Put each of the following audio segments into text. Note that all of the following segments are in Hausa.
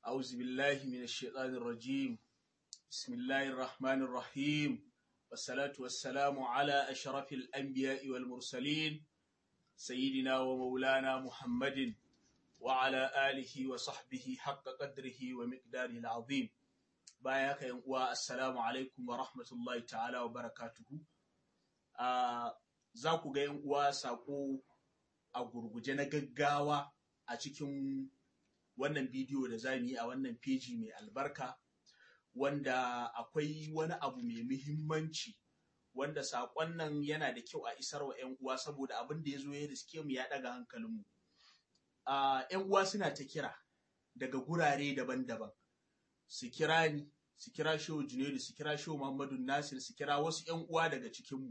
أعوذ بالله من الشيطان الرجيم بسم الله الرحمن الرحيم والصلاة والسلام على أشرف الأنبياء والمرسلين سيدنا ومولانا محمد وعلى آله وصحبه حق قدره ومقداره العظيم باياك ينقوى السلام عليكم ورحمة الله تعالى وبركاته آه za ku ga ‘yan uwa saƙo a gurguje na gaggawa a cikin wannan bidiyo da za mu yi a wannan feji mai albarka wanda akwai wani abu mai muhimmanci wanda saƙon nan yana da kyau a isar wa ‘yan uwa saboda abin da ya zo ya riske mu ya ɗaga hankalinmu. ‘Yan uwa suna ta kira daga gurare daban-daban su kira ni su kira shehu junaidu su kira shehu muhammadu nasir su kira wasu ‘yan uwa daga cikinmu.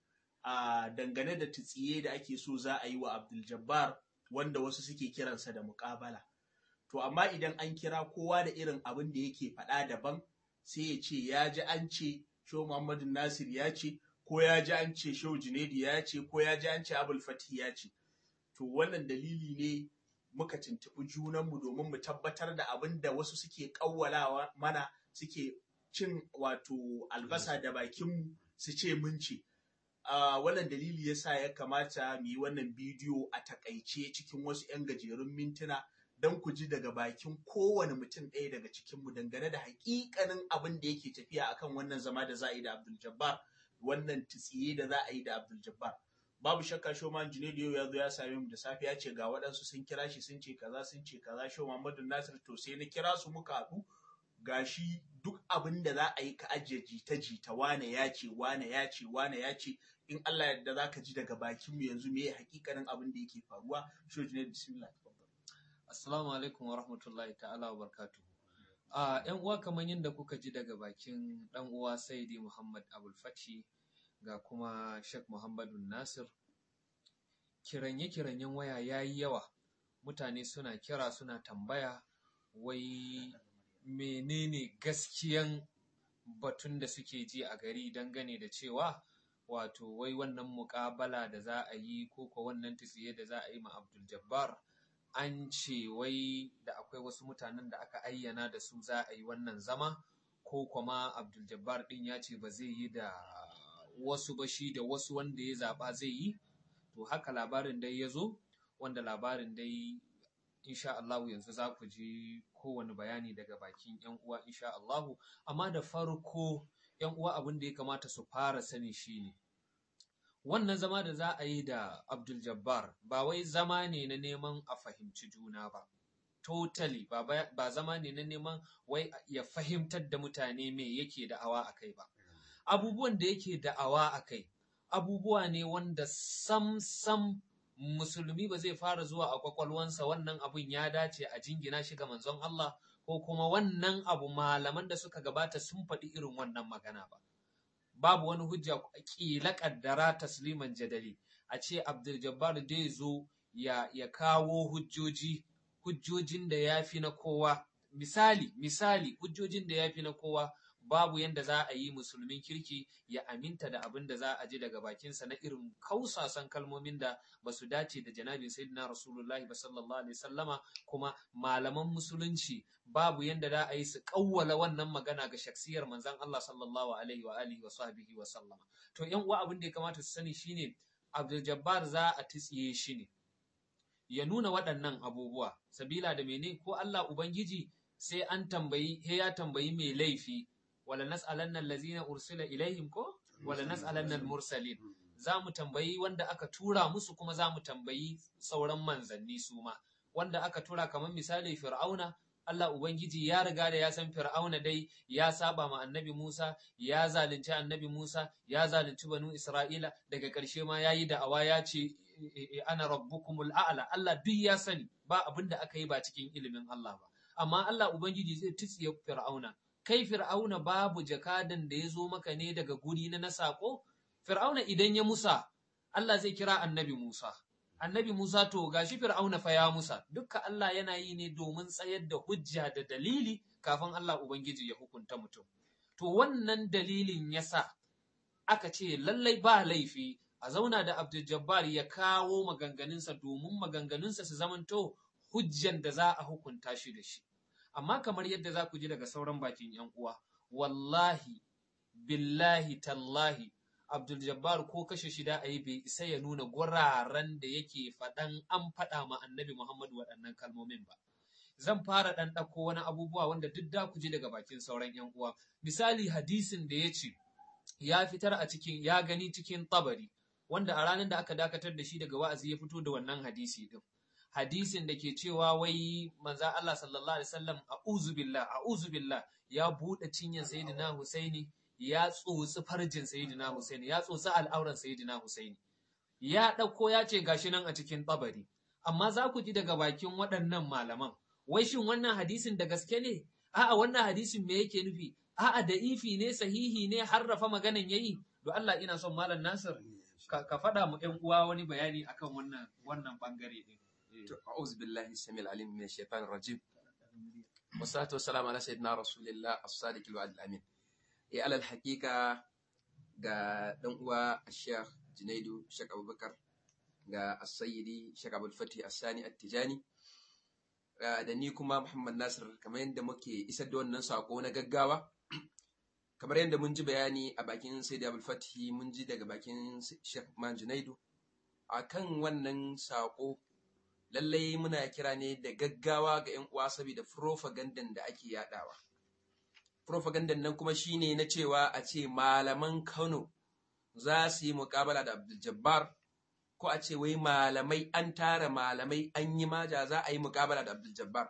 a dangane da tsiye da ake so za a yi wa Abdul Jabbar wanda wasu suke kiransa da muƙabala. To amma idan an kira kowa da irin abin da yake faɗa daban sai ya ce ya ji an ce Shehu Muhammadu Nasir ya ce ko ya ji an ce Shehu Junaidu ya ce ko ya ji an ce Abul Fatih ya ce. To wannan dalili ne muka tuntuɓi junanmu domin mu tabbatar da abin da wasu suke ƙawwalawa mana suke cin wato albasa da bakinmu su ce mun ce. Uh, wannan dalili yasa ya kamata mu yi wannan bidiyo a takaice cikin wasu 'yan gajerun mintuna don ku ji daga bakin kowane mutum ɗaya daga cikinmu dangane da hakikanin abin da yake tafiya akan wannan zama da za a yi da Abdul Jabbar wannan tsiye da za a yi da Abdul Jabbar babu shakka Shoman Junaidu yau ya zo ya same mu da safe ya ce ga waɗansu sun kira shi sun ce kaza sun ce kaza Shehu Muhammadu Nasir to sai na kira su muka haɗu gashi duk abin da za a yi ka ajiye jita jita wane ya ce wane ya ce wane ya ce in Allah yadda za ka ji daga bakin mu yanzu me hakikanin abin da yake faruwa shoji ne bismillah assalamu alaikum wa rahmatullahi ta'ala wa barakatuhu a yan uwa kamar yadda kuka ji daga bakin dan uwa Saidi Muhammad Abul Fathi ga kuma Sheikh Muhammadu Nasir kiranye kiranyen waya yayi yawa mutane suna kira suna tambaya wai menene gaskiyan batun da suke ji a gari dangane da cewa wato wai wannan muƙabala da za a yi ko ko wannan tsiye da za a yi ma Abdul Jabbar an ce wai da akwai wasu mutanen da aka ayyana da su za a yi wannan zama ko kuma Abdul Jabbar din ya ce ba zai yi da wasu ba shi da wasu wanda ya zaɓa zai yi to haka labarin dai ya zo wanda labarin dai insha Allahu yanzu za ku ji kowane bayani daga bakin ‘yan uwa insha Allahu amma da farko ‘yan uwa abin da ya kamata su fara sani shine wannan zama da za a yi da Abdul Jabbar ba wai zama ne na neman a fahimci juna ba totally ba, ba zama ne na neman wai ya fahimtar da mutane me yake da'awa a kai ba abubuwan da yake da'awa a kai abubuwa ne wanda sam sam musulmi ba zai fara zuwa a kwakwalwansa wannan abun ya dace a jingina shi ga manzon Allah ko kuma wannan abu malaman da suka gabata sun faɗi irin wannan magana ba. Babu wani hujja ƙila ƙaddara tasliman jadali a ce Abdul Jabbar dai zo ya, ya kawo hujjoji hujjojin da ya fi na kowa misali misali hujjojin da ya fi na kowa babu yanda za a yi musulmin kirki ya aminta da abin da za a ji daga bakinsa na irin kausasan kalmomin da ba su dace da janabin sayyidina rasulullahi ba sallallahu alaihi sallama kuma malaman musulunci babu yanda za a yi su kawwala wannan magana ga shaksiyar manzon Allah sallallahu alaihi wa alihi wa sahbihi wa sallama to yan uwa abin da ya kamata su sani shine Abdul Jabbar za a tsiye shi ne ya nuna waɗannan abubuwa sabila da mene ko Allah ubangiji sai an tambayi he ya tambayi mai laifi wala nas'alanna allazina ursila ilaihim ko wala nas'alanna al-mursalin za mu tambayi wanda aka tura musu kuma za mu tambayi sauran manzanni su ma wanda aka tura kamar misali fir'auna Allah Ubangiji ya riga da ya san Fir'auna dai ya saba ma annabi Musa, ya zalunci annabi Musa, ya zalunci banu Isra'ila, daga ƙarshe ma ya yi da'awa ya ce, Ana rabbukumul a'la Allah duk ya sani ba abin da aka yi ba cikin ilimin Allah ba. Amma Allah Ubangiji zai tutsiye Fir'auna. Kai Fir'auna babu jakadan da ya zo maka ne daga guri na na saƙo? Fir'auna idan ya musa, Allah zai kira annabi Musa. annabi Musa to gashi Fir'auna fa ya Musa dukka Allah yana yi ne domin tsayar da hujja da dalili kafin Allah Ubangiji ya hukunta mutum to wannan dalilin yasa aka ce lallai ba laifi a zauna da Abdul Jabbar ya kawo maganganunsa domin maganganunsa su zamanto hujjan da za a hukunta shi da shi amma kamar yadda za ku ji daga sauran bakin yan uwa wallahi billahi tallahi Abdul Jabbar ko kashe shida a yi bai isa ya nuna guraren da yake faɗan an faɗa ma annabi Muhammadu waɗannan kalmomin ba. Zan fara ɗan ɗauko wani abubuwa wanda duk da ku ji daga bakin sauran ‘yan uwa. Misali hadisin da ya ce ya fitar a cikin ya gani cikin tabari wanda a ranar da aka dakatar da shi daga wa'azi ya fito da wannan hadisi din. Hadisin da ke cewa wai manza Allah sallallahu alaihi wasallam a'udhu billah a'udhu billah ya buɗe cinyan sayyidina Husaini ya tsotsi farjin Sayyidina Husaini, ya tsotsi al'auran Sayyidina Husaini. Ya ɗauko ya ce gashi nan a cikin tabari. Amma za ku ji daga bakin waɗannan malaman, wai shin wannan hadisin da gaske ne? A'a wannan hadisin me yake nufi? A'a da ifi ne sahihi ne harrafa maganan yayi? Do Allah ina son Malam Nasir ka, ka faɗa mu ƴan uwa wani bayani akan wannan wannan bangare din. أعوذ بالله السميع العليم من الشيطان الرجيم والصلاة والسلام على سيدنا رسول الله الصادق الوعد الأمين ya alal hakika ga dan uwa Sheikh Junaidu Sheikh Abubakar ga As-Sayyidi Sheikh Abdul Fatih As-Sani At-Tijani da ni kuma Muhammad Nasir kamar yadda muke isar da wannan sako na gaggawa kamar yadda mun ji bayani a bakin Sayyidi Abdul Fatih mun ji daga bakin Sheikh Man Junaidu akan wannan sako lallai muna kira ne da gaggawa ga 'yan uwa saboda propagandan da ake yadawa propagandan nan kuma shine na cewa a ce malaman Kano za su yi muƙabala da Abdul Jabbar ko a ce wai malamai an tara malamai an yi maja za a yi muƙabala da Abdul Jabbar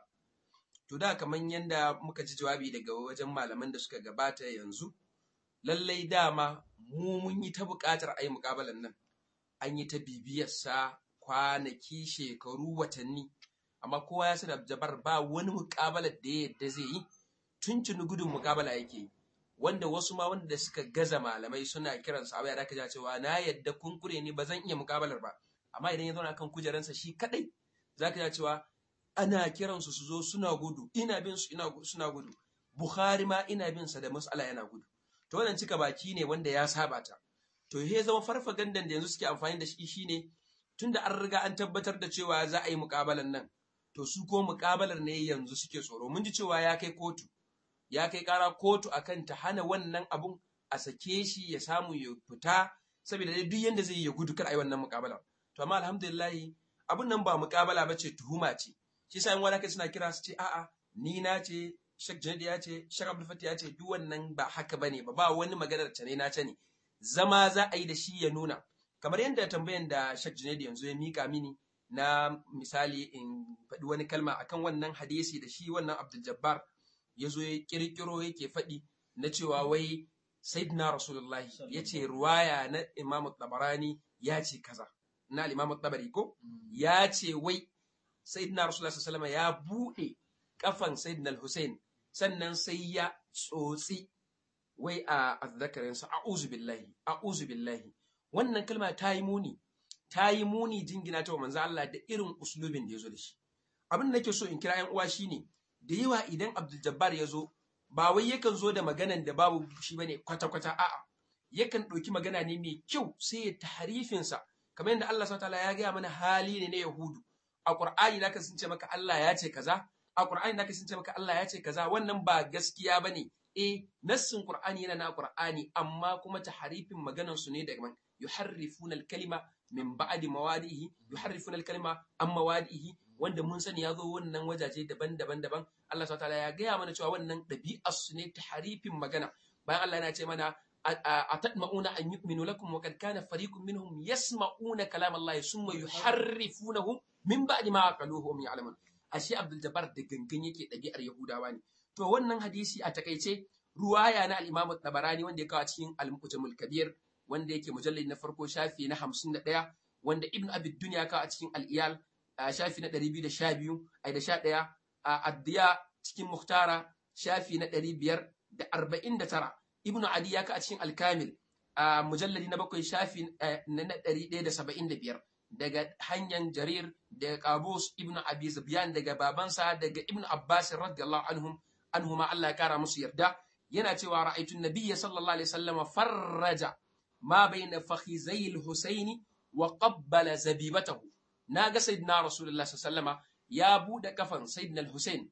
to da kaman yanda muka ji jawabi daga wajen malaman da suka gabata yanzu lallai dama mu mun yi ta buƙatar a yi muƙabalan nan an yi ta bibiyarsa kwanaki shekaru watanni amma kowa ya sani Abdul Jabbar ba wani muƙabalar da ya yadda zai yi tuntuni gudun mukabala yake wanda wasu ma wanda suka gaza malamai suna kiran sa abaya da ka cewa na yadda kunkure ne ba zan iya mukabalar ba amma idan ya zauna kan kujeransa shi kadai zaka ji cewa ana kiran su su zo suna gudu ina bin su ina suna gudu Bukhari ma ina bin sa da mas'ala yana gudu to wannan cika baki ne wanda ya saba ta to he zama farfagandan da yanzu suke amfani da shi shine tunda an riga an tabbatar da cewa za a yi mukabalan nan to su ko mukabalar ne yanzu suke tsoro mun ji cewa ya kai kotu ya kai kara kotu akan ta hana wannan abun a sake shi ya samu ya fita saboda dai duk yanda zai yi ya gudu kar a yi wannan mukabala to amma alhamdulillah abun nan ba mukabala ba ce tuhuma ce shi sa in wani kai suna kira su ce a'a ni na ce Sheikh Janadi ya ce Sheikh Abdul Fatih ya ce duk wannan ba haka bane ba ba wani maganar ta ne na ce ne zama za a yi da shi ya nuna kamar yadda tambayan da Sheikh Janadi yanzu ya mika mini na misali in faɗi wani kalma akan wannan hadisi da shi wannan Abdul Jabbar ya zo ya kirkiro yake faɗi na cewa wai Sayyidina Rasulullah ya ce ruwaya na Imam Tabarani ya ce kaza na Imam Tabari ko ya ce wai Sayyidina Rasulullah sallallahu alaihi ya buɗe kafan Sayyidina Hussein sannan sai ya tsotsi wai a azzakarinsa a'udhu billahi a'udhu billahi wannan kalma ta yi muni ta yi muni jingina ta wa manzo Allah da irin uslubin da ya zo da shi abin da nake so in kira 'yan uwa shine da yawa idan Abdul Jabbar ya zo ba wai yakan zo da maganan da babu shi bane kwata-kwata a'a yakan ɗauki magana ne mai kyau sai ya tahrifin sa kamar yadda Allah subhanahu ya gaya mana hali ne na Yahudu a Qur'ani da ka sunce maka Allah ya ce kaza a Qur'ani da ka sunce maka Allah ya ce kaza wannan ba gaskiya bane eh nassin Qur'ani yana na Qur'ani amma kuma tahrifin maganan su ne daga yuharrifuna al-kalima min ba'di mawadihi yuharrifuna al-kalima an mawadihi wanda mun sani ya zo wannan wajaje daban-daban daban Allah subhanahu ya gaya mana cewa wannan ɗabi'ar su ne ta harifin magana bayan Allah yana ce mana atatma'una an yu'minu lakum wa qad kana fariqun minhum yasma'una kalam Allah summa yuharrifunahu min ba'di ma aqaluhu hum ya'lamun ashe Abdul Jabbar da gangan yake ɗabi'ar Yahudawa ne to wannan hadisi a takaice ruwaya na al-Imam Tabarani wanda ya kawo cikin al-Mujamul Kabir wanda yake mujallid na farko shafi na 51 wanda Ibn Abi Dunya kawo a cikin al-Iyal shafi na ɗari biyu da sha biyu ai da sha ɗaya a addiya cikin muhtara shafi na ɗari biyar da arba'in da tara ibnu adi ya ka a cikin alkamil a mujalladi na bakwai shafi na ɗari ɗaya da saba'in da biyar daga hanyar jarir daga kabus ibnu abi zubiyan daga babansa daga ibnu abbas radiyallahu anhum anhuma Allah ya kara musu yarda yana cewa ra'aytu nabiyya sallallahu alaihi wasallam farraja ma bayna fakhizai al-husaini wa qabbala zabibatahu na ga sayyidina rasulullah sallama ya bude kafan sayyidina al-husain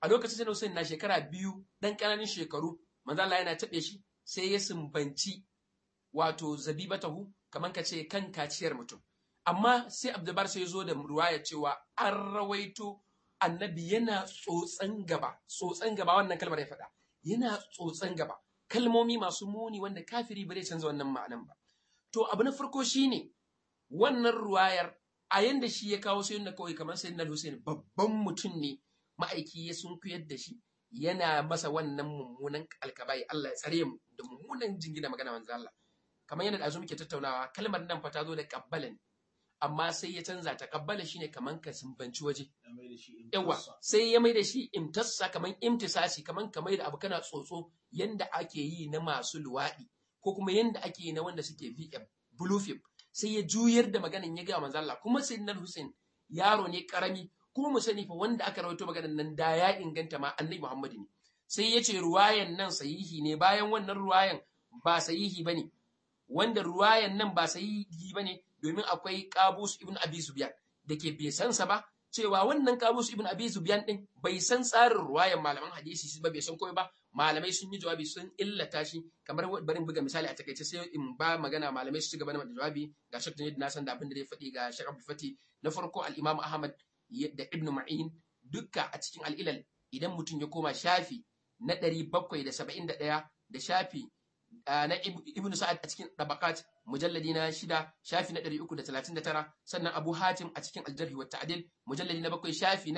a lokacin sai Hussein na shekara biyu dan ƙananan shekaru manzo Allah yana taɓe shi sai ya sumbanci wato zabibatahu kamar ka ce kan kaciyar mutum amma sai Abdulbar sai ya zo da ruwaya cewa an rawaito annabi yana tsotsan gaba tsotsan gaba wannan kalmar ya faɗa yana tsotsan gaba kalmomi masu muni wanda kafiri ba zai canza wannan ma'anan ba to abu na farko shine wannan ruwayar a yanda shi ya kawo sai na kawai kamar sayyidina Hussein babban mutum ne ma'aiki ya sunkuyar da shi yana masa wannan mummunan alkabai Allah ya tsare mu da mummunan jingina magana manzo Allah kamar yadda azu muke tattaunawa kalmar nan fa ta zo da kabbala ne amma sai ya canza ta kabbala shine kamar ka sumbanci waje yawa sai ya mai da shi imtassa kamar imtisasi kamar ka mai da abu kana tsotso yanda ake yi na masu luwaɗi ko kuma yanda ake yi na wanda suke VM blue film sai ya juyar da maganin ya ga manzo Allah kuma sayyidina Hussein yaro ne karami kuma mu sani fa wanda aka rawaito maganan nan da ya inganta ma annabi Muhammad ne sai ya ce ruwayan nan sahihi ne bayan wannan ruwayan ba sahihi bane wanda ruwayan nan ba sahihi bane domin akwai Qabus ibn Abi Sufyan dake bai san sa ba cewa wannan Qabus ibn Abi Sufyan din bai san tsarin ruwayan malaman hadisi ba bai san komai ba malamai sun yi jawabi sun illata shi kamar barin buga misali a takaice sai in ba magana malamai su ci gaba da jawabi ga Sheikh Junaid na san da abin da zai faɗi ga Sheikh Abdul Fati na farko al-Imam Ahmad da Ibn Ma'in dukka a cikin al'ilal idan mutum ya koma shafi na 771 da shafi na Ibn Sa'ad a cikin Tabaqat mujalladi na shida shafi na 339 sannan Abu Hatim a cikin Al-Jarh wa Ta'dil mujalladi na bakwai shafi na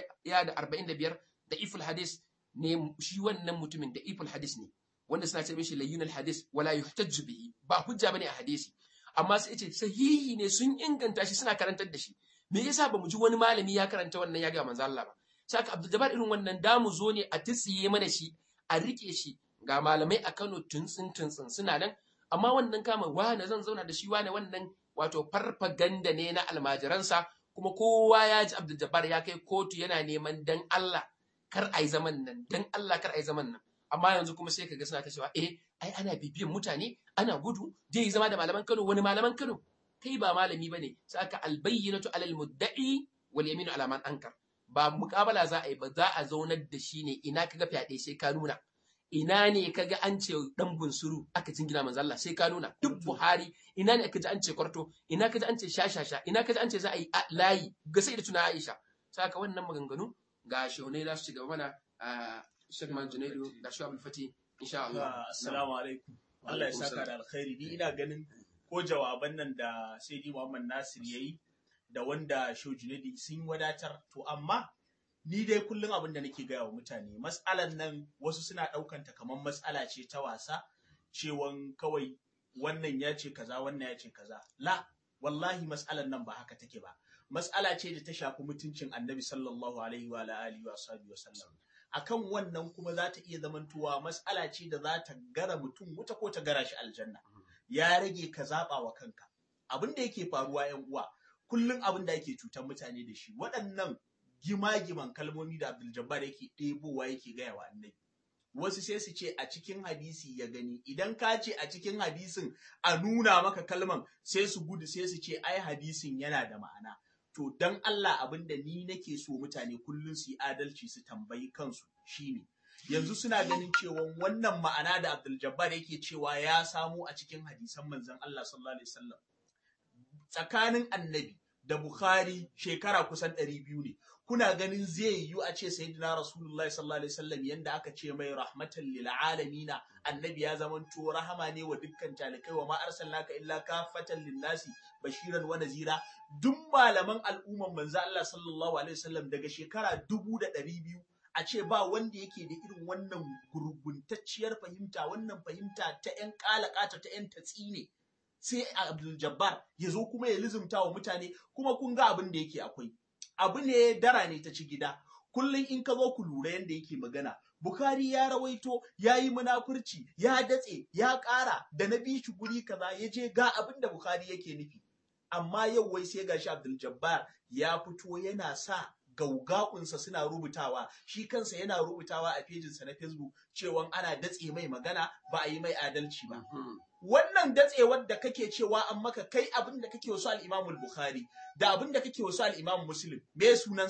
145 da Iful Hadis ne shi wannan mutumin da Iful Hadis ne wanda suna ce mishi layyunal hadis wala yuhtajju bihi ba hujja bane a hadisi amma sai ce sahihi ne sun inganta shi suna karantar da shi me yasa bamu ji wani malami ya karanta wannan ya ga manzo Allah ba saka Abdul Jabbar irin wannan damu zo ne a tsiye mana shi a rike shi ga malamai a Kano tuntsin tuntsin suna nan amma wannan kama wane zan zauna da shi wane wannan wato farfaganda ne na almajiransa kuma kowa ya ji Abdul Jabbar ya kai kotu yana neman dan Allah kar ai zaman nan dan Allah kar ai zaman nan amma yanzu kuma sai kaga suna ta cewa eh ai ana bibiyan mutane ana gudu zai zama da malaman Kano wani malaman Kano kai ba malami bane saka albayyinatu alal mudda'i wal yaminu ala man ankar ba muƙabala za a yi ba za a zaunar da shi ne ina kaga fyaɗe sai ka nuna ina ne kaga an ce dan bunsuru aka jingina manzo Allah sai ka nuna duk Buhari ina ne aka ji an ce kwarto ina kaji an ce shashasha ina kaji an ce za a yi layi ga sai da tuna Aisha saka wannan maganganu ga shehunai za su ci gaba mana a Sheikh Man Junaidu da Sheikh Abdul Fati insha Allah assalamu alaikum Allah ya saka da alkhairi ni ina ganin ko jawaban nan da Sayyidi Muhammad Nasir yayi da wanda Shehu Junaidu sun wadatar to amma ni dai kullum abin da nake gaya wa mutane mas'alan nan wasu suna ɗaukan ta kamar mas'ala ce ta wasa cewan kawai wannan ya ce kaza wannan ya ce kaza la wallahi mas'alan nan ba haka take ba mas'ala ce da ta shafi mutuncin annabi sallallahu alaihi wa alihi wa sahbihi wa sallam akan wannan kuma za ta iya zamantowa mas'ala ce da za ta gara mutum wuta ko ta gara shi aljanna ya rage ka zaba wa kanka abin da yake faruwa yan uwa kullum abin da yake cutar mutane da shi waɗannan gima-giman kalmomi da Abdul Jabbar yake ɗebowa yake gaya wa annabi. Wasu sai su ce a cikin hadisi ya gani, idan ka ce a cikin hadisin a nuna maka kalman sai su gudu sai su ce ai hadisin yana da ma'ana. To dan Allah abin da ni nake so mutane kullum su yi adalci su tambayi kansu shine. Yanzu suna ganin cewa wannan ma'ana da Abdul Jabbar yake cewa ya samo a cikin hadisan manzon Allah sallallahu alaihi wasallam. Tsakanin annabi da Bukhari shekara kusan ɗari biyu ne. Kuna ganin zai yiwu a ce Sayyidina Rasulullahi sallallahu alaihi wasallam yanda aka ce mai rahmatan lil alamina annabi ya zamanto rahama ne wa dukkan talikai wa ma arsalnaka illa kafatan lin nasi bashiran wa nazira duk malaman al'umman manzo Allah sallallahu alaihi wasallam daga shekara dubu da ɗari biyu a ce ba wanda yake da irin wannan gurguntacciyar fahimta wannan fahimta ta 'yan kalakata ta 'yan tatsi ne sai Abdul Jabbar ya zo kuma ya lizumta wa mutane kuma kun ga abin da yake akwai abu ne dara ne ta ci gida kullum in ka zo ku lura yadda yake magana Bukhari ya rawaito ya yi munafurci ya datse ya ƙara da na bi shi guri kaza ya je ga abin da Bukhari yake nufi amma yau wai sai gashi Abdul Jabbar ya fito yana sa gaugakunsa suna rubutawa shi kansa yana rubutawa a fejinsa na Facebook cewa ana datse mai magana ba a yi mai adalci ba wannan datsewar da kake cewa an maka kai abin da kake wasu al-Imam Bukhari da abin da kake wasu al-Imam Muslim me sunansa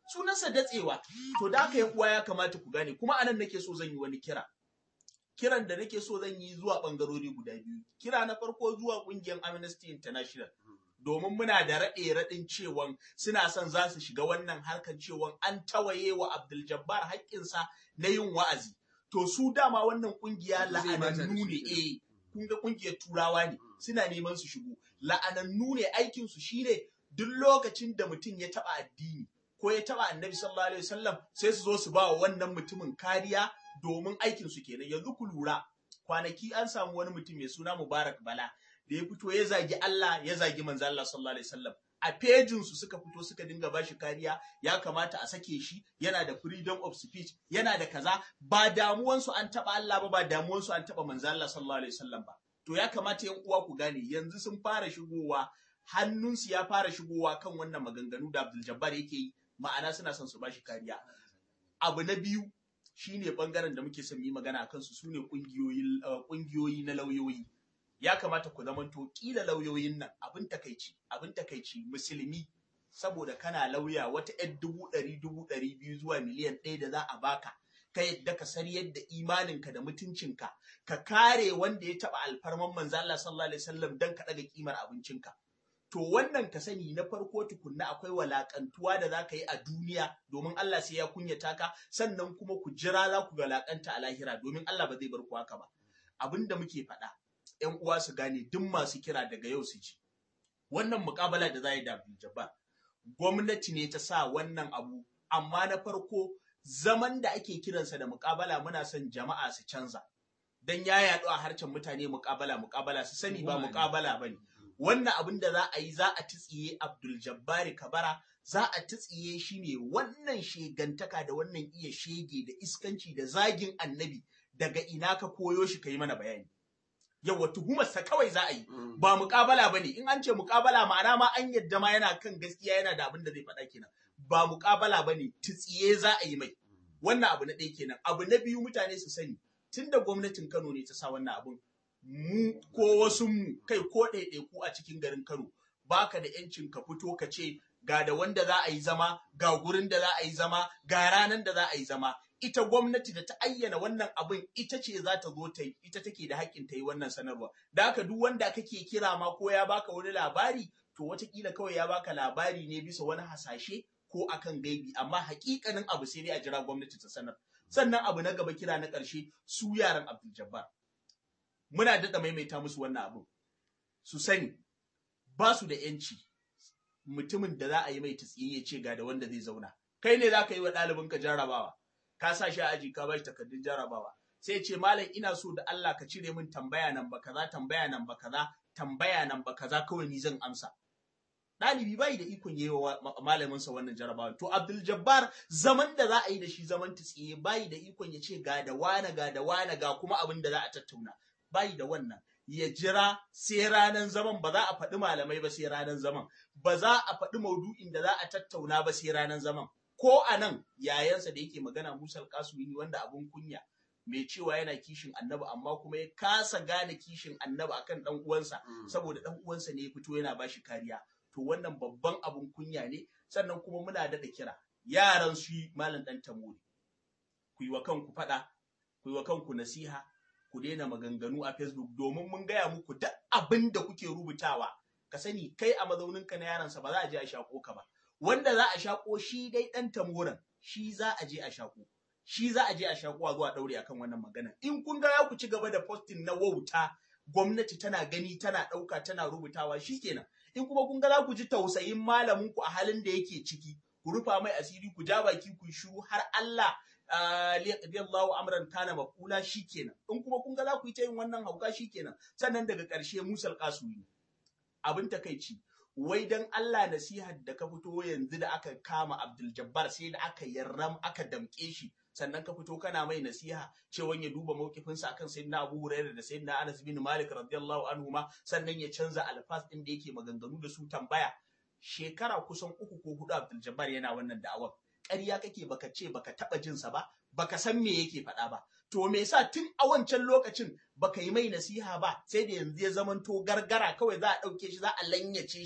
sunansa datsewa to da haka yan uwa ya kamata ku gane kuma anan nake so zan yi wani kira kiran da nake so zan yi zuwa bangarori guda biyu kira na farko zuwa kungiyar Amnesty International domin muna da raɗe raɗin cewan suna son za su shiga wannan harkar cewan an tawaye wa Abdul Jabbar haƙƙinsa na yin wa'azi to su dama wannan kungiya Zai bata da la'anannu ne shi. eh kun ga kungiyar turawa ne suna neman su shigo la'anannu ne aikin su shine duk lokacin da mutum ya taba addini ko ya taba annabi sallallahu alaihi wasallam sai su zo su ba wa wannan mutumin kariya domin aikin su kenan yanzu ku lura kwanaki an samu wani mutum mai suna Mubarak Bala da ya fito ya zagi Allah ya zagi manzo Allah sallallahu alaihi wasallam a pejin su suka fito suka dinga bashi kariya ya kamata a sake shi yana da freedom of speech yana da kaza ba damuwan su an taba Allah ba ba damuwan su an taba manzo Allah sallallahu alaihi wasallam ba to ya kamata yan uwa ku gane yanzu sun fara shigowa hannunsu ya fara shigowa kan wannan maganganu da Abdul Jabbar yake yi ma'ana suna son su bashi kariya abu na biyu shine bangaren da muke son mu yi magana akan su sune kungiyoyi kungiyoyi na lauyoyi ya kamata ku zamanto kila lauyoyin nan abin takaici abin takaici musulmi saboda kana lauya wata yan dubu ɗari dubu ɗari biyu zuwa miliyan ɗaya da za a baka ka yadda ka sariyar da imaninka da mutuncinka ka kare wanda ya taɓa alfarman manzo Allah sallallahu alaihi wasallam dan ka ɗaga kimar abincinka to wannan ka sani na farko tukunna akwai walakantuwa da za ka yi a duniya domin Allah sai ya kunyata ka sannan kuma ku jira za ku galakanta a lahira domin Allah ba zai bar ku haka ba abin da muke faɗa ƴan uwa su gane duk masu kira daga yau su ji wannan muƙabala da za yi da Abdul Jabbar gwamnati ne ta sa wannan abu amma na farko zaman da ake kiransa da muƙabala muna son jama'a su canza dan ya yaɗu a harcen mutane muƙabala muƙabala su sani ba muƙabala bane wannan abin da za a yi za a titsiye Abdul Jabbari Kabara za a titsiye shi ne wannan shegantaka da wannan iya shege da iskanci da zagin annabi daga ina ka koyo shi ka yi mana bayani yawa tuhumarsa kawai za a yi ba muƙabala ba ne in an ce muƙabala ma'ana ma an yadda ma yana kan gaskiya yana da abin da zai faɗa kenan ba muƙabala ba ne titsiye za a yi mai wannan abu na ɗaya kenan abu na biyu mutane su sani tunda gwamnatin Kano ne ta sa wannan abun mu ko wasu mu kai ko ɗaiɗaiku a cikin garin Kano baka da yancin ka fito ka ce ga da wanda za a yi zama ga gurin da za a yi zama ga ranar da za a yi zama ita gwamnati da ta ayyana wannan abin ita ce za ta zo ta yi ita take da haƙƙin ta yi wannan sanarwa da haka duk wanda kake kira ma ko ya baka wani labari to watakila kawai ya baka labari ne bisa wani hasashe ko akan gaibi amma haƙiƙanin abu sai dai a jira gwamnati ta sanar sannan abu na gaba kira na ƙarshe su yaran Abdul Jabbar muna daɗa maimaita musu wannan abin su sani ba su da yanci mutumin da za a yi mai tsiye ya ce ga da wanda zai zauna kai ne za ka yi wa ɗalibinka jarabawa ka sa shi a aji ka bashi takardun jarabawa sai ce malam ina so da Allah ka cire min tambaya nan ba kaza tambaya nan ba kaza tambaya nan ba kaza kawai ni zan amsa ɗalibi bai da ikon yi wa malaminsa wannan jarabawa to Abdul Jabbar zaman da za a yi da shi zaman tsiye bai da ikon ya ce ga da wane ga da wane ga kuma abin da za a tattauna bai da wannan ya jira sai ranar zaman ba za a faɗi malamai ba sai ranar zaman ba za a faɗi maudu'in da za a tattauna ba sai ranar zaman ko a nan yayansa da yake magana Musa Kasumi wanda abun kunya mai cewa yana kishin annabi amma kuma ya kasa gane kishin annabi akan dan uwansa saboda dan uwansa ne ya fito yana bashi kariya to wannan babban abun kunya ne sannan kuma muna daɗa kira yaran su malam dan tamori ku yi wa kanku faɗa ku yi wa kanku nasiha ku daina maganganu a Facebook domin mun gaya muku duk abin da kuke rubutawa ka sani kai a mazauninka na yaransa ba za a je a shako ka ba wanda za a shako shi dai dan tamoran shi za a je a shako shi za a je a shako a zuwa daure akan wannan magana in kun ga ya ku ci gaba da posting na wauta gwamnati tana gani tana ɗauka tana rubutawa shikenan in kuma kun ga za ku ji tausayin malamin ku a halin da yake ciki ku rufa mai asiri ku ja baki ku shiru har Allah liyaqdiyallahu amran kana maqula shikenan in kuma kun ga za ku yi ta yin wannan hauka shikenan sannan daga ƙarshe musal kasumi abin takeici wai dan Allah nasihar da ka fito yanzu da aka kama Abdul Jabbar sai da aka yarram aka damke shi sannan ka fito kana mai nasiha cewa ya duba mawkifinsa akan sayyidina Abu Hurairah da sayyidina Anas bin Malik radiyallahu anhu ma sannan ya canza alfas din da yake maganganu da su tambaya shekara kusan uku ko hudu Abdul Jabbar yana wannan da'awar ƙarya kake baka ce baka taba jin sa ba baka san me yake faɗa ba to me yasa tun a wancan lokacin baka yi mai nasiha ba sai da yanzu ya zamanto gargara kawai za a ɗauke shi za a lanyace shi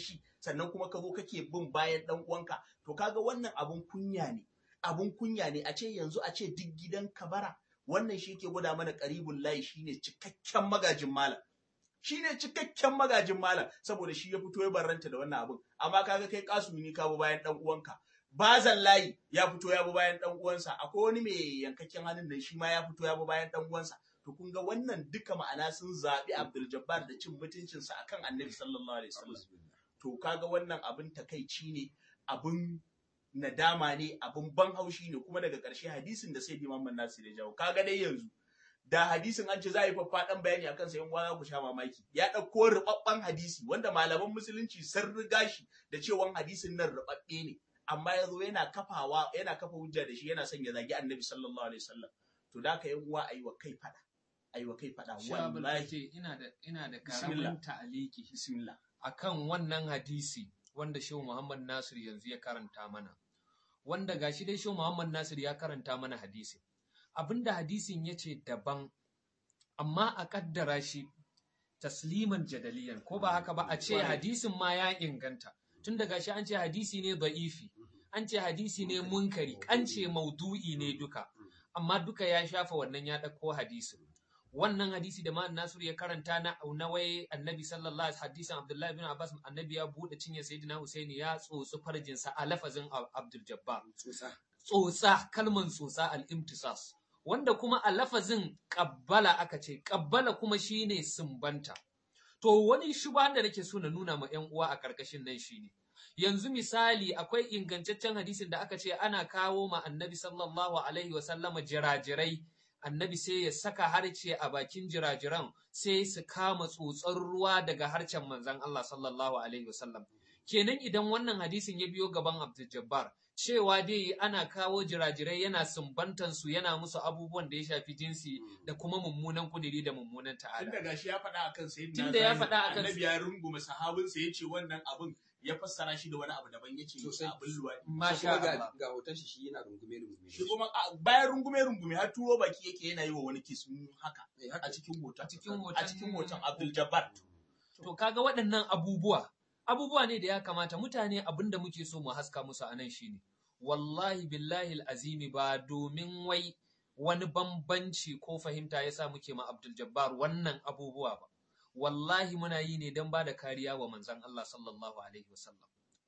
sannan kuma ka zo kake bin bayan dan uwanka to kaga wannan abun kunya ne abun kunya ne a ce yanzu a ce duk gidan kabara wannan shi ke gwada mana karibul layi shine cikakken magajin malam shine cikakken magajin malam saboda shi ya fito ya barranta da wannan abun amma kaga kai kasumi ka bi bayan dan uwanka bazan layi ya fito ya bi bayan dan uwansa akwai wani mai yankakken hannun da shi ma ya fito ya bi bayan dan uwansa to kun ga wannan duka ma'ana sun zaɓi Abdul Jabbar da cin mutuncinsa akan Annabi sallallahu alaihi wasallam to kaga wannan abin takaici ne abin nadama ne abin ban haushi ne kuma daga ƙarshe hadisin da sai Imam Nasir ya jawo kaga dai yanzu da hadisin an ce za a yi faffaɗan bayani akan sa yan uwa ku sha mamaki ya ɗauko rubabban hadisi wanda malaman musulunci sun riga shi da cewa hadisin nan rubabbe ne amma ya zo yana kafawa yana kafa hujja da shi yana son ya zagi Annabi sallallahu alaihi wasallam to da ka yan uwa ayi wa kai fada ayi wa kai fada Shabul wallahi ce ina da ina da Bismillah. karamin ta'aliki bismillah akan wannan hadisi wanda Shehu Muhammad Nasir yanzu ya karanta mana. Wanda gashi dai Shehu Muhammad Nasir ya karanta mana hadisi. Abinda hadisin ya ce daban, amma a kaddara shi tasliman jadaliyan, ko ba haka ba a ce Kwarai. hadisin ma ya inganta. Tun da gashi an ce hadisi ne da'ifi, an ce hadisi ne munkari, an ce maudu'i ne duka. Amma duka ya shafa wannan ya ɗauko hadisin. wannan hadisi da ma'an Nasir ya karanta na na wai annabi sallallahu alaihi hadisin Abdullahi bin Abbas annabi ya bude cinye sayyidina Husaini ya tsotsi farjinsa a lafazin Ab- Abdul Jabbar tsotsa tsotsa kalman tsotsa al-imtisas wanda kuma a lafazin qabbala aka ce qabbala kuma shine sumbanta to wani shuba da nake so na nuna ma ƴan uwa a karkashin nan shine yanzu misali akwai ingantaccen hadisin da aka ce ana kawo ma annabi sallallahu alaihi wa sallama jirajirai annabi sai ya saka harce a bakin jirajiran sai su kama tsotsar ruwa daga harcen manzon Allah sallallahu alaihi wasallam kenan idan wannan hadisin ya biyo gaban Abdul Jabbar cewa dai ana kawo jirajirai yana sumbantan su yana musu abubuwan da ya shafi jinsi da kuma mummunan kudiri da mummunan ta'ala tunda gashi ya faɗa akan sayyidina Tunda ya Zahir, faɗa akan- annabi ya rungume sahabinsa yace wannan abun ya fassara shi da wani abu daban yace Sosai. abin luwadi masha kuma ga, Allah ga hoton shi shi yana rungume rungume shi kuma a- bayan rungume rungume har turo baki yake yana yi wa wani kiss mm, haka Eh, haka a cikin hoton a cikin hoton a cikin hoton Abdul Jabbar To kaga waɗannan abubuwa, abubuwa ne da ya kamata mutane abin da muke so mu haska musu a nan shine. Wallahi billahi azimi ba domin wai wani bambanci ko fahimta ya sa muke ma Abdul Jabbar wannan abubuwa ba. Wallahi muna yi ne don ba da kariya wa manzon Allah sallallahu Alaihi wasallam.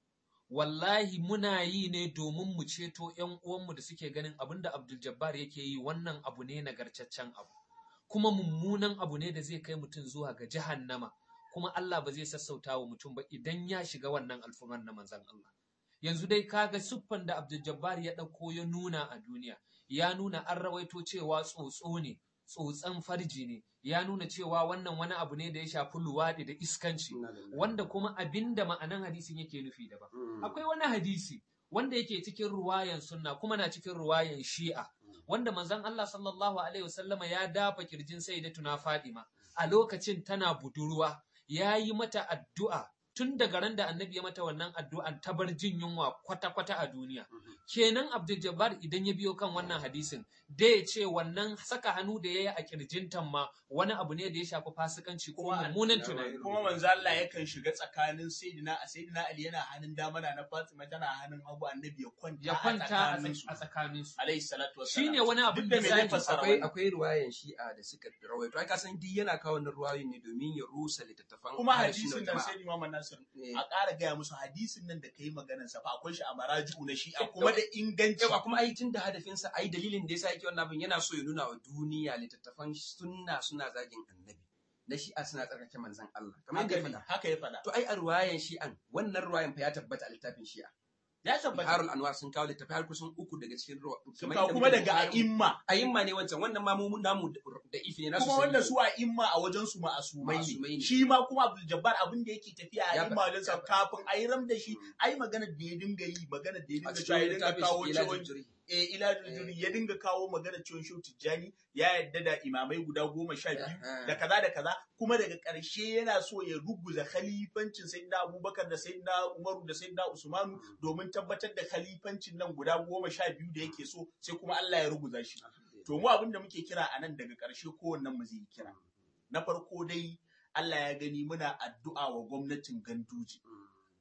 Wallahi muna yi ne domin mu ceto ‘yan uwanmu da suke ganin abin da Abdul Jabbar yake yi wannan abu ne nagartaccen abu. Kuma mummunan abu ne da zai kai mutum zuwa ga jahannama. kuma Allah ba zai sassauta wa mutum ba idan ya shiga wannan alfumar na manzan Allah. Yanzu dai kaga siffan da Abdul Jabbar ya ɗauko ya nuna a duniya, ya nuna an rawaito cewa tsotso ne, tsotsan farji ne, ya nuna cewa wannan wani abu ne da ya shafi luwaɗi da iskanci, Inna lillahi. wanda kuma abinda ma'anan hadisin yake nufi daban. Mm. Akwai wani hadisi wanda yake cikin ruwayan sunna kuma na cikin ruwayan shi'a, wanda manzon Allah sallallahu alaihi wasallama ya dafa kirjin sayyidatuna Fadima a lokacin tana budurwa ya yi mata addu'a tun daga ran da annabi ya mata wannan addu'an ta bar jin yunwa kwata-kwata a duniya. Kenan Abdul Jabbar idan ya biyo kan wannan hadisin, da ya ce wannan saka hannu da ya yi a kirjintan ma wani abu ne da ya shafi fasikanci ko Kuma- mummunan tunani. kuma manzo Allah yakan shiga tsakanin sayyidina a sayyidina Ali yana hannun dama na Fatima tana hannun hagu annabi ya kwanta Ya kwanta a tsakanin su tsak- a tsakaninsu. alayhi salatu wassalam Shi ne wani abin duk da me zai misali. fassara akwai wannan akwai ruwayan shi'a da suka rawaito ai ka san duk yana kawo wannan ruwayoyin ne domin ya rusa littattafan kuma ahlus sunna hadisin wal nan jama'a. sai Imam Nasir Eh, a ƙara gaya musu hadisin nan da kai maganar sa fa akwai shi a maraji'u na shi'a kuma da inganci yawa kuma ai tun da hadafinsa ai dalilin da yasa yake wannan abin yana so ya nuna wa duniya littattafan sunna suna zagin annabi na shi'a suna tsarkake manzon Allah kamar yadda haka ya ne faɗa haka ya faɗa to ai a ruwayan shi'an wannan ruwayan fa ya tabbata a littafin shi'a ya tabbata Biharul Anwar sun kawo littafi har kusan uku daga cikin ruwa sun kamar kawo yadda kuma muke daga Bukhari- a'imma a'imma ne wancan wannan ma mu namu da ifi ne nasu kuma sai wanda ne. su a'imma a wajen su ma'asumai Ma'asumai ne ne. shi ma kuma Abdul Jabbar abin da yake tafiya a Ya a'imma faɗa, wajen sa ya faɗa. kafin a yi ram da shi Mm. ai maganar da ya dinga yi maganar da ya a dinga cikin cewa ya dinga littafin kawo shi cewa Ilajul Juri. eh ila juri ya dinga kawo maganar cewa Shehu Tijjani ya yadda da imamai guda goma sha biyu Eh, da kaza da kaza kuma daga ƙarshe yana so ya ruguza khalifancin sayyidina Abubakar da sayyidina Umaru da sayyidina Usmanu domin tabbatar da khalifancin nan guda goma sha biyu da yake so sai kuma Allah ya ruguza shi to mu abin da muke kira a nan daga ƙarshe kowannen mu zai yi kira na farko dai Allah ya gani muna addu'a wa gwamnatin Ganduje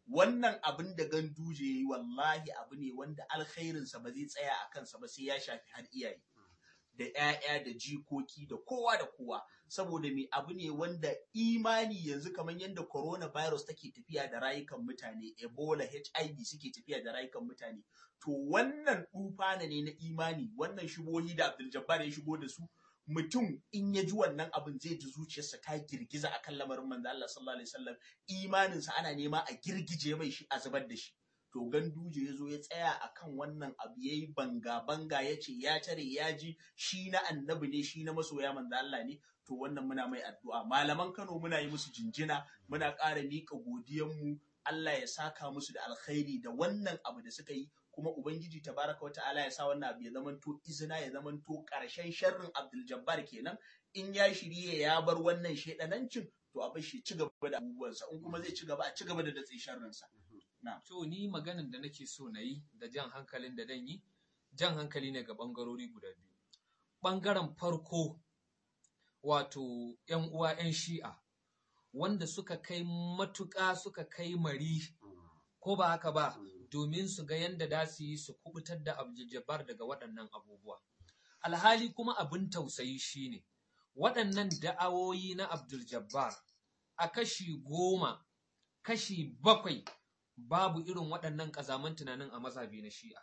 wannan abin da ganduje ya yi wallahi abu ne wanda alkhairinsa ba zai tsaya a kansa ba sai ya shafi har iyaye da 'ya'ya da jikoki da kowa da kowa saboda me abu ne wanda imani yanzu kamar yadda coronavirus take tafiya da rayukan mutane ebola hiv suke tafiya da rayukan mutane to wannan dufana ne na imani wannan shubohi da abdul jabbar ya shigo da su mutum in ya ji wannan abin zai ji zuciyarsa ta girgiza akan lamarin manzo Allah sallallahu alaihi wasallam imaninsa ana nema a girgije mai shi a zubar da shi to ganduje ya zo ya tsaya akan wannan abu yayi banga banga ya ce ya tare ya ji shi na annabi ne shi na masoya manzo Allah ne to wannan muna mai addu'a malaman Kano muna yi musu jinjina muna ƙara miƙa godiyanmu Allah ya saka musu da alkhairi da wannan abu da suka yi kuma ubangiji tabaraka wa ta'ala ya sa wannan abu ya zamanto izina ya zamanto ƙarshen sharrin Abdul Jabbar kenan in ya shirye ya bar wannan shedanancin to a bar shi ci gaba da abubuwansa in kuma zai ci gaba a ci gaba da datse sharrinsa To ni maganin da nake so na yi da jan hankalin da dan yi, jan hankali ne ga ɓangarori guda biyu. Ɓangaren farko wato ‘yan uwa ‘yan shi'a, wanda suka kai matuƙa suka kai mari, ko ba haka ba, domin su ga yadda da su yi su kubutar da Abdul daga waɗannan abubuwa. Alhali kuma abin tausayi shine waɗannan da'awoyi na Abdul Jabbar a kashi goma, kashi bakwai babu irin waɗannan ƙazaman tunanin a mazhabi na shi'a.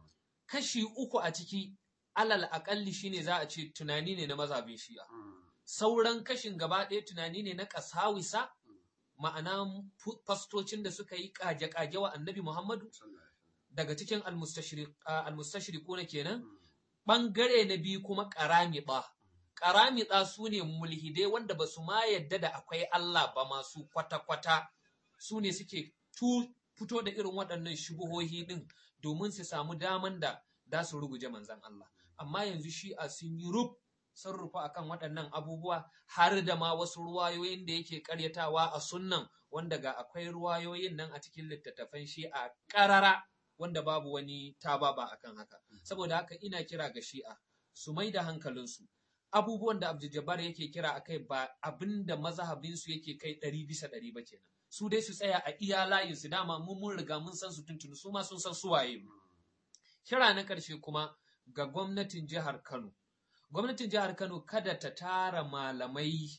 Kashi uku a ciki alal aƙalli shine za a ce tunani ne na mazhabin shi'a. Sauran kashin gaba ɗaya tunani ne na ƙasawisa, ma'ana fastocin da suka yi ƙage-ƙage wa annabi Muhammadu daga cikin almustashriku na kenan. Ɓangare na biyu kuma ƙaramiɗa. Ƙaramiɗa su ne mulhidai wanda ba su ma yadda da akwai Allah ba masu kwata-kwata su ne suke fito da irin waɗannan shubuhohi ɗin domin su samu daman da za su ruguje manzan Allah. Amma yanzu shi'a sun yi rub sun rufa akan waɗannan abubuwa har da ma wasu ruwayoyin da yake ƙaryatawa a sunnan wanda ga akwai ruwayoyin nan a cikin littattafan shi'a ƙarara wanda babu wani tababa akan haka. Saboda haka ina kira ga shi'a su mai da hankalinsu. Abubuwan da Abdul Jabbar yake kira akai ba abin da mazhabinsu yake kai ɗari bisa ɗari ba kenan. su dai su tsaya a iya layinsu dama mun mun riga mun san su tuntuni su ma sun san su waye mu kira na ƙarshe kuma ga gwamnatin jihar Kano gwamnatin jihar Kano kada ta tara malamai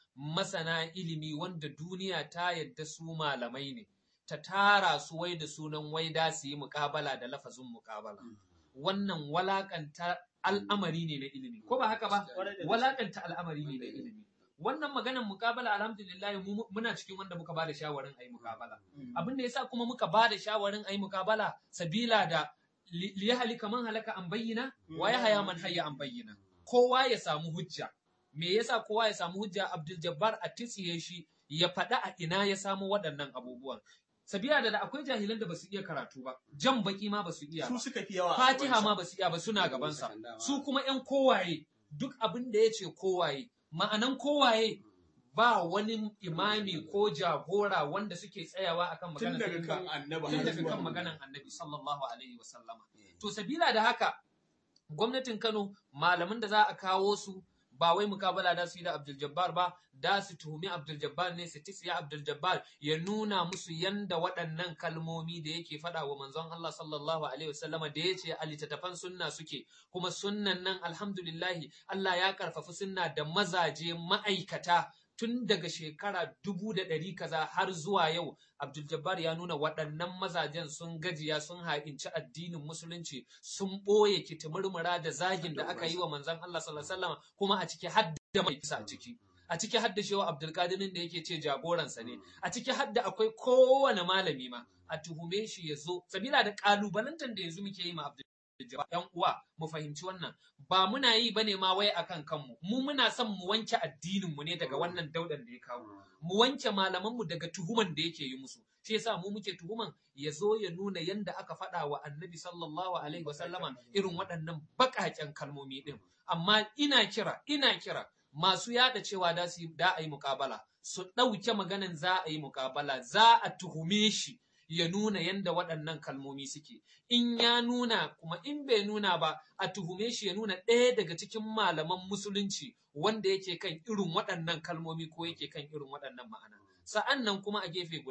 masana ilimi wanda duniya ta yadda su malamai ne ta tara su wai da sunan wai da su yi muƙabala da lafazin muƙabala wannan walakanta al'amari ne na ilimi ko ba haka ba walakanta al'amari ne na ilimi wannan maganar mukabala alhamdulillah muna cikin wanda muka bada shawarin ayi mukabala abin da yasa kuma muka bada shawarin ayi mukabala sabila da li halika man halaka an bayyana wa ya haya man hayya an bayyana kowa ya samu hujja me yasa kowa ya samu hujja Abdul Jabbar a tsiye shi ya faɗa a ina ya samu waɗannan abubuwan sabila da akwai jahilan da basu iya karatu ba jan baki ma basu iya su suka fi yawa Fatiha ma basu iya ba suna gabansa su kuma ƴan kowaye duk abin da yace kowaye ma'anan kowaye ba wani imami ko jagora wanda suke tsayawa akan tun maganar daga sai kan ba- annabi tun har daga zuwa kan mu. maganan annabi sallallahu alaihi wasallama to sabila da haka gwamnatin Kano malaman da za a kawo su ba wai mukabala da su yi da Abdul Jabbar ba da su tuhumi Abdul Jabbar ne su tisiya Abdul Jabbar ya nuna musu yanda waɗannan kalmomi da yake faɗa wa manzon Allah sallallahu alaihi wasallama da ya ce a littattafan sunna suke kuma sunnan nan alhamdulillahi Allah ya karfafi sunna da mazaje ma'aikata tun daga shekara dubu da ɗari kaza har zuwa yau Abdul Jabbar ya nuna waɗannan mazajen sun gajiya sun haƙinci addinin musulunci sun ɓoye kitimurmura da zagin da aka yi wa manzon Allah sallallahu alaihi wasallam kuma a ciki har da mai kisa a ciki a ciki har da shewa Abdul Qadirin da yake ce jagoransa ne a ciki har da akwai kowane malami ma a tuhume shi ya zo sabila da kalubalantar da yanzu muke yi ma Abdul Jabbar yan uwa mu fahimci wannan ba muna yi bane ma wai akan kanmu mu muna son mu wanke addinin mu ne daga wannan daudan da ya kawo mu wanke malaman mu daga tuhuman da yake yi musu shi yasa mu muke tuhuman ya zo ya nuna yanda aka faɗa wa annabi sallallahu alaihi wasallama irin waɗannan baƙaƙen kalmomi ɗin amma ina kira ina kira masu yada cewa da su da a yi muƙabala su ɗauke maganan za a yi muƙabala za a tuhume shi ya nuna yanda waɗannan kalmomi suke in ya nuna kuma in bai nuna ba a tuhume shi ya nuna ɗaya daga cikin malaman musulunci wanda yake kan irin waɗannan kalmomi ko yake kan irin waɗannan ma'ana sa'an nan kuma a gefe guda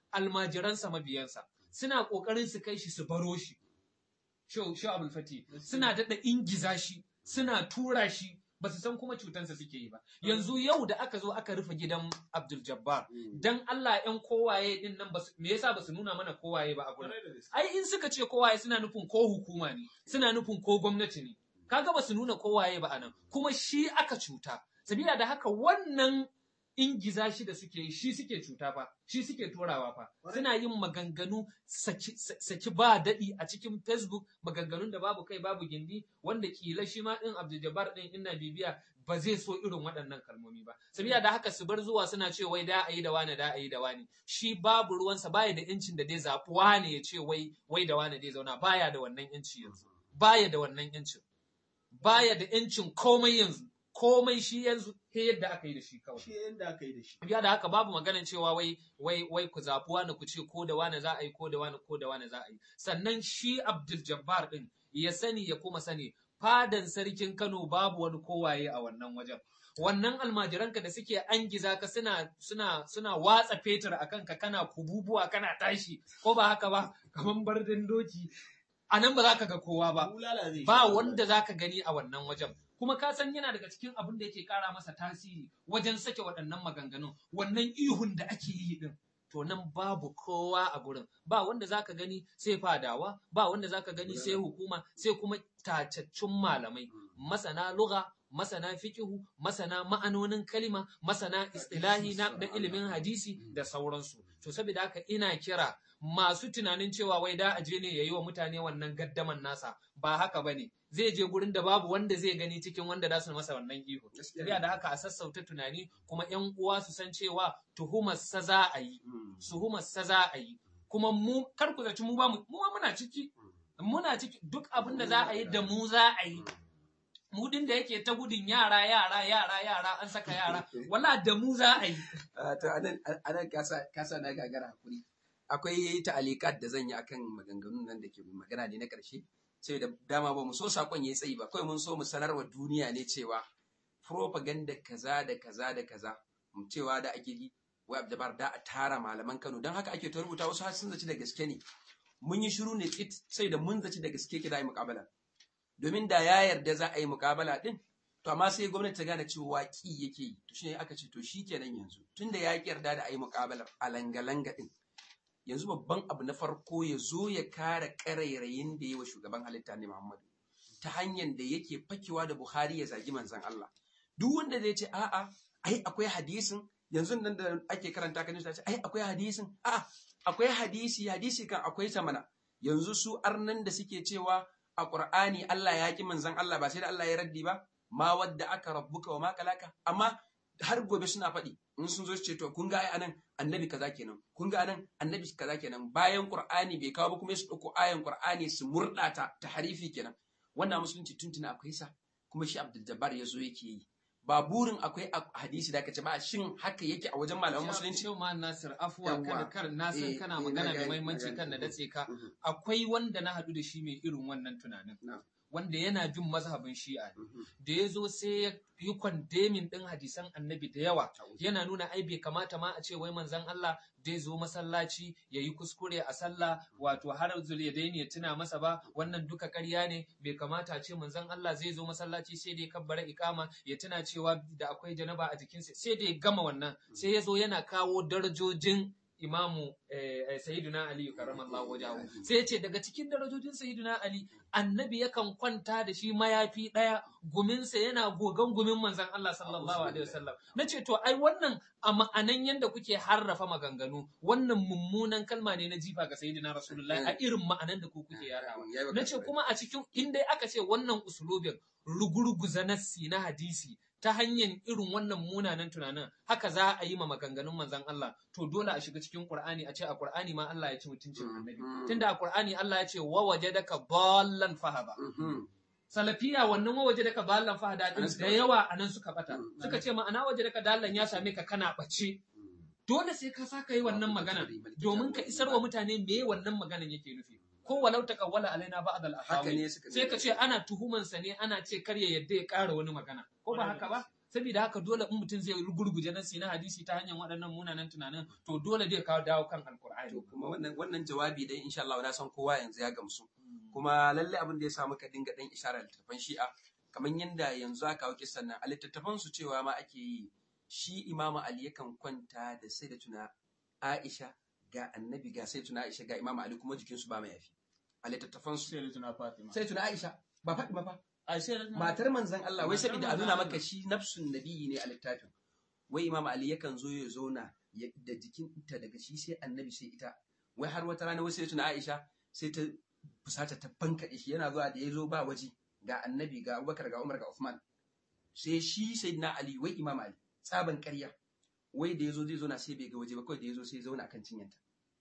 almajiransa mabiyansa suna kokarin su kai shi su baro shi Shehu Shehu Abdul Fati suna daɗa ingiza shi suna tura shi ba su san kuma cutansa suke yi ba yanzu yau da aka zo aka rufe gidan Abdul Jabbar dan Allah ƴan kowaye din nan basu me yasa basu nuna mana kowaye ba a gurin Kwarai da gaske. ai in suka ce kowaye suna nufin ko hukuma ne suna nufin ko gwamnati ne kaga basu nuna kowaye ba anan kuma shi aka cuta sabila da haka wannan ingiza shi da suke yi shi suke cuta fa shi suke turawa fa suna yin maganganu saki, saki ba daɗi a cikin facebook maganganun da babu kai babu gindi wanda kila shi ma ɗin abdul jabbar ɗin ina bibiya ba zai so irin waɗannan kalmomi ba sabila da haka su bar zuwa suna ce wai da a yi da wani da a yi da wani shi babu ruwansa baya da incin da dai zaɓi wane ya ce wai wai da wani dai zauna baya da wannan inci yanzu baya da wannan incin baya da incin komai yanzu komai shi yanzu he yadda aka yi da shi kawai Shi yanda aka yi da shi. biya da haka babu maganin cewa wai wai wai ku zaɓi wani ku ce ko da wani za a yi ko da wani ko da wani za a yi sannan shi Abdul Jabbar din ya sani ya kuma sani fadan sarkin Kano babu wani kowaye a wannan wajen wannan almajiranka da suke angiza ka suna suna suna watsa fetur a kanka kana kububuwa kana tashi ko ba haka ba kaman bardin doki a nan ba za ka ga kowa ba Bulala zai ba sha. wanda za ka gani a wannan wajen kuma ka san yana daga cikin abin da yake kara masa tasiri wajen sake waɗannan maganganun wannan ihun da ake yi din to nan babu kowa a gurin ba wanda za ka gani sai fadawa ba wanda za ka gani sai hukuma sai kuma tacaccun malamai masana lugha masana fikihu masana ma'anonin kalima masana istilahi na da ilimin hadisi da sauransu to saboda haka ina kira masu tunanin cewa wai da aje ne yayi wa mutane wannan gaddaman nasa ba haka bane zai je gurin da babu wanda zai gani cikin wanda za su masa wannan ihu saboda da haka a sassauta tunani kuma yan uwa su san cewa tuhumar sa za a yi tuhumar sa za a yi kuma mu kar ku zaci mu ba mu mu ma muna ciki muna ciki duk abin da za a yi da mu za a yi mu din da yake ta gudun yara yara yara yara an saka yara wala da mu za a yi Ah, to anan anan kasa kasa na gagara hakuri akwai ta'alikat da zan yi akan maganganun nan da ke magana ne na karshe sai da dama ba mu so sakon yayi tsayi ba kawai mun so mu sanar wa duniya ne cewa propaganda kaza da kaza da kaza mu cewa da ake yi wai abdabar da a tara malaman Kano don haka ake ta rubuta wasu har sun zaci da gaske ne mun yi shiru ne tsit sai da mun zaci da gaske ke da yi muƙabala domin da ya yarda za a yi muƙabala din to amma sai gwamnati ta gane cewa ki yake yi to shine aka ce to shikenan yanzu tunda ya ki yarda da a yi muƙabalar a langa-langa din yanzu babban abu na farko ya zo ya kare ƙarairayin da yi wa shugaban halitta ne Muhammadu ta hanyar da yake fakewa da Buhari ya zagi manzon Allah duk wanda zai ce a'a ai akwai hadisin yanzu nan da ake karanta kan ta ce ai akwai hadisin a'a akwai hadisi hadisi kan akwai ta mana yanzu su arnan da suke cewa a Qur'ani Allah ya ki manzon Allah ba sai da Allah ya raddi ba ma wadda aka rabbuka wa ma kalaka amma har gobe suna faɗi in sun zo su ce to kun ga ai anan annabi kaza kenan kun ga anan annabi kaza kenan bayan Qur'ani bai kawo ba kuma su dauko ayan Qur'ani su murdata ta harifi kenan wannan musulunci tuntuna akwai sa kuma shi Abdul Jabbar ya zo yake yi ba burin akwai a hadisi da kace ba shin haka yake a wajen malaman musulunci Yau ma Nasir afuwa Yawwa. kada kar na san Eh, kana eh, magana na da gane, mahimmanci na kan na gane. datse ka Mhm, akwai wanda na haɗu da shi mai irin wannan tunanin Na. wanda yana bin mazhabin shi'a ne mhm. da ya zo sai ya yi kwandemin ɗin hadisan annabi da yawa yana nuna ai bai kamata ma a ce wai manzon Allah zai zo masallaci ya yi kuskure a sallah wato har zuliyadaini ya tuna masa ba wannan duka ƙarya ne bai kamata a ce manzon Allah zai zo masallaci sai da ya kabbara ikama ya tuna cewa da akwai janaba a jikinsa sai da ya gama wannan sai ya zo yana kawo darajojin imamu eh, eh, sayyiduna ali karramallahu wajahu sai ya ce daga cikin darajojin sayyiduna ali annabi yakan kwanta da shi mayafi ɗaya guminsa yana gogan gumin manzon Allah sallallahu alaihi wasallam na ce to ai wannan a ma'anan yanda kuke harrafa maganganu wannan mummunan kalma ne na jifa ga sayyidina rasulullahi a irin ma'anan da ku kuke yarawa Ya yi na ce kuma a cikin inda aka ce wannan usulubin rugurguza nassi na hadisi ta hanyar irin wannan munanan tunanin haka za a yi ma maganganun manzon Allah to dole a shiga cikin Qur'ani a ce a Qur'ani ma Allah ya ci mutuncin annabi Mhm. tunda a Qur'ani Allah ya ce wa wajadaka dallan fahaba Mhm. salafiya wannan wa wajadaka dallan fahada din Anan suka da bata. yawa anan suka bata Mhm. suka ce ma'ana wajadaka dallan ya same ka kana bace dole sai ka saka yi wannan magana domin ka isar wa mutane me wannan maganan yake nufi ko walau taqawwala alaina ba'd al haka ne suka sai ka ce ana tuhumansa ne ana ce kar ya yadda ya ƙara wani magana ko ba haka ba saboda haka dole in mutum zai gurguje nasi na hadisi ta hanyar waɗannan munanan tunanin to dole zai kawo dawo kan alkur'ani to kuma wannan wannan jawabi dai insha Allah na san kowa yanzu ya gamsu kuma lalle abin da ya samu ka dinga dan isharar littattafan shi'a kamar yanda yanzu aka kawo kisan nan a littattafan su cewa ma ake yi shi imamu ali yakan kwanta da sai da tuna aisha ga annabi ga sai tuna aisha ga imamu ali kuma jikinsu ba mai yafi a littattafan su sai da tuna Fatima sai tuna aisha ba faɗi ba ai sai da tuna matar manzon Allah wai Matar saboda a manzon nuna Allah. maka shi nafsun nabiyyi ne a littafin wai imam ali yakan zo ya zauna ya- da jikinta daga shi sai annabi sai ita wai har wata rana wasu ya tuna aisha sai ta fusata ta bankaɗe shi yana zuwa da ya zo ba waje ga annabi ga abubakar ga umar ga uthman sai shi sai na ali wai imam ali tsaban ƙarya wai da ya zo zai zo na sai bai ga waje ba kawai da ya zo sai ya zauna kan cinyanta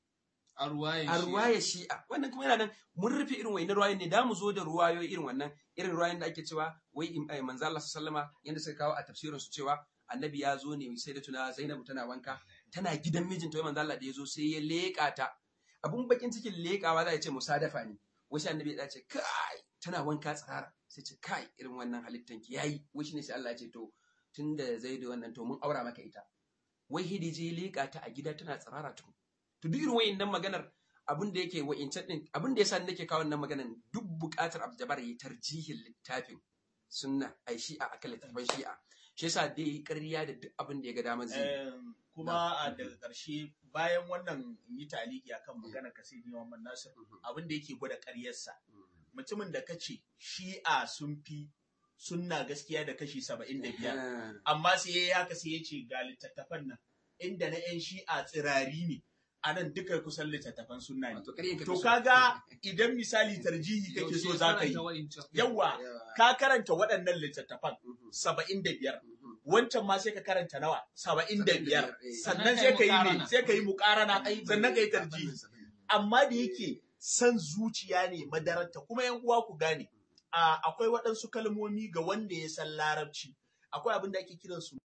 a ruwayen a shi. ruwayar shi'a wannan kuma yana nan mun rufe irin wainar ruwayoyin ne da mu zo da ruwayoyi irin wannan irin ruwayoyin da ake cewa wai im- eh, manzo Allah sallama yanda suka kawo a tafsirin su cewa annabi ya zo ne sai da tuna Zainabu tana wanka tana gidan mijinta wai manzo Allah da ya zo sai ya leƙa ta abun bakin cikin leƙawa za a ce musadafa ne wai sai annabi ya ce kai tana wanka tsara sai ce kai irin wannan halittan ki yayi wai shine sai Allah ya ce to tunda Zaidu wannan to mun aura maka ita wai hidiji ya leƙa ta a gida tana tsirara tukun to duk irin wayannan maganar abin da yake wa'incan din abin da yasa nake kawo wannan maganar duk buƙatar Abdul yi tarjihin littafin sunna ai shi'a akan littafin shi'a shi yasa dai yi ƙarya da duk abin da ya ga damar zai yi. Em, kuma a daga ƙarshe bayan wannan yi taliki akan magana ka sai Muhammad Nasir abin da yake gwada ƙaryarsa mutumin da kace shi'a sun fi sunna gaskiya da kashi saba'in da biyar Ah, amma sai ya yi haka sai ya ce ga littattafan nan inda na 'yan shi'a tsirari ne a nan duka kusan littattafan sunna ne wato ƙaryan ka to fi so. kaga idan misali tarjihi kake Yaushe so za ka yi karanta wa'incan. yawa Yawa. ka karanta waɗannan littattafan Mhm, saba'in da biyar mhm. wancan ma sai ka karanta nawa saba'in da biyar eh. sannan Sannan sai ka ka yi yi ne muƙarana. sai ka yi muƙarana Ai, sannan ka yi ba- tarjihi ba- ba- amma da yake san zuciya ne madararta kuma yan uwa ku gane a akwai waɗansu kalmomi ga wanda ya san larabci akwai abin da ake kiran su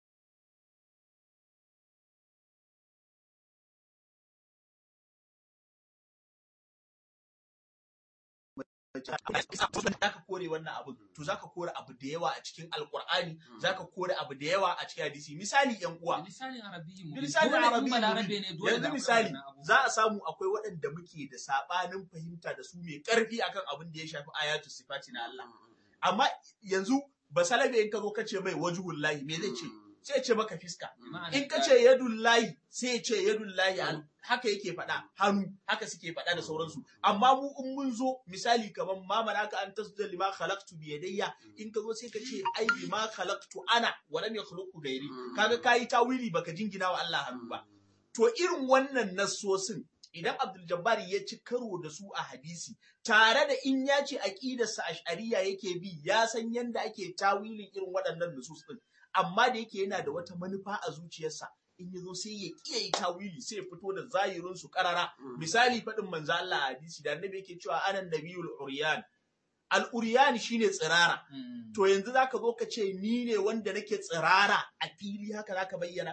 zaka kore wannan abin to zaka kore abu da yawa a cikin alkur'ani zaka kore abu da yawa a cikin hadisi misali yan uwa Bilisanin Arabiyyi mu. Bilisanin Dole in Arabiyyi Balarabe mu. ne dole yanzu da akwai misali wannan abubuwa. za a samu akwai waɗanda muke da saɓanin fahimta da su mai ƙarfi akan abin da ya shafi ayatu sifati na Allah amma yanzu basalabe in ka zo kace mai wajhul lahi me zai ce sai ya ce maka fiska Ma'ana in ka ta- ce yadul lahi sai ya ce yadul lahi an- haka yake faɗa hannu haka suke faɗa da sauransu amma mu in mun zo misali kamar ma malaka an tasjuda lima khalaqtu bi yadayya in ka zo sai ka ce ai bima khalaqtu ana wa lam yakhluqu gairi kaga kayi tawili baka jingina wa Allah hannu ba to irin wannan nassosin idan Abdul Jabbar ya ci karo da su a hadisi tare da in ya ce aqidarsa ash'ariya yake bi ya san yanda ake tawilin irin waɗannan nusus din amma da yake yana da wata manufa a zuciyarsa in ya zo sai ya kiyaye yi tawili sai ya fito da zahirin su karara misali faɗin manzo Allah a hadisi da annabi yake cewa anan nabiyul uryan al uryan shine tsirara Mm. to yanzu zaka zo ka ce ni ne wanda nake tsirara a fili haka zaka bayyana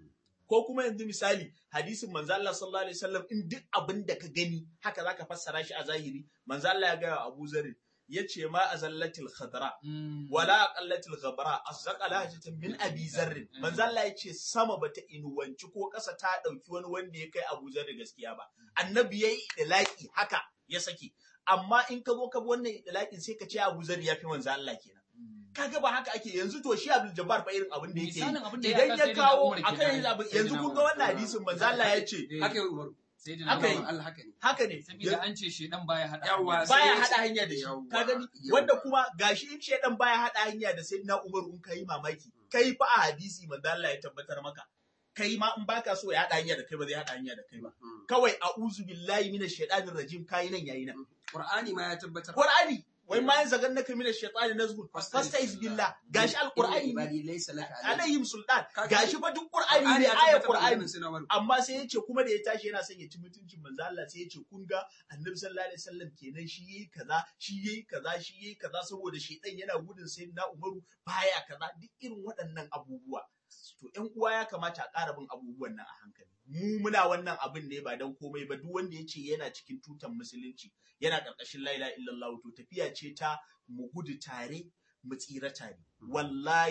ko kuma yanzu misali hadisin manzo Allah sallallahu alaihi wasallam in duk abin da ka gani haka zaka fassara shi a zahiri manzo Allah ya ga Abu Zar yace ma azallatil khadra Mm. wala aqallatil ghabra asdaqa lahjatan min abi zarr manzo Allah yace sama bata inuwanci ko kasa ta dauki wani wanda ya kai Abu Zar gaskiya ba annabi yayi idlaki haka ya saki amma in ka zo ka bi wannan idlakin sai ka ce Abu Zar ya fi manzo Allah kenan Mm. kaga ba haka ake yanzu to shi Abdul Jabbar fa irin abin da yake yi Misalin abin da ya idan aka ya sai da kawo Umar akan kenan. yanzu abin Sai da yanzu kun Umar. ga wannan hadisin manzo Allah ya ce Eh, haka yi umaru sai da haka yi. Umar. Allah haka ne haka ne Saboda an ce shi dan baya hada. Yawwa, hanya. sai baya ya ce- hada hanya da shi Yawwa, ka gani yawwa. wanda kuma gashi in shedan baya hada hanya da sayyidina Umar in kai mamaki kai fa a hadisi manzo Allah ya tabbatar maka kai ma in baka so ya hada hanya da kai ba zai hada hanya da kai ba Mm. kawai a'udhu billahi minash shaitanir rajim kai nan yayi nan Qur'ani ma ya tabbatar Qur'ani wai ma yanzu ganna kai minash shaitani nazgun fastaiz billah gashi alqur'ani ne ibadi laysa laka alayhi alayhim sultan Ka- gashi fa duk qur'ani ne ya ayat tabbatar da qur'ani maganar Sayyidina Umar. amma sai ya ce kuma da ya tashi yana son ya ci mutuncin manzo Allah sai ya ce kun ga annabi sallallahu alaihi wasallam kenan shi yayi kaza shi yayi kaza shi yayi kaza saboda shedan yana gudun sayyidina Umaru baya kaza duk irin waɗannan abubuwa to ƴan uwa ya kamata a ƙara bin abubuwan nan a hankali mu muna wannan abin ne ba dan komai ba duk wanda ya ce yana cikin tutan musulunci yana ƙarƙashin la ilaha illallah to tafiya ce ta mu gudu tare mu tsira tare wallahi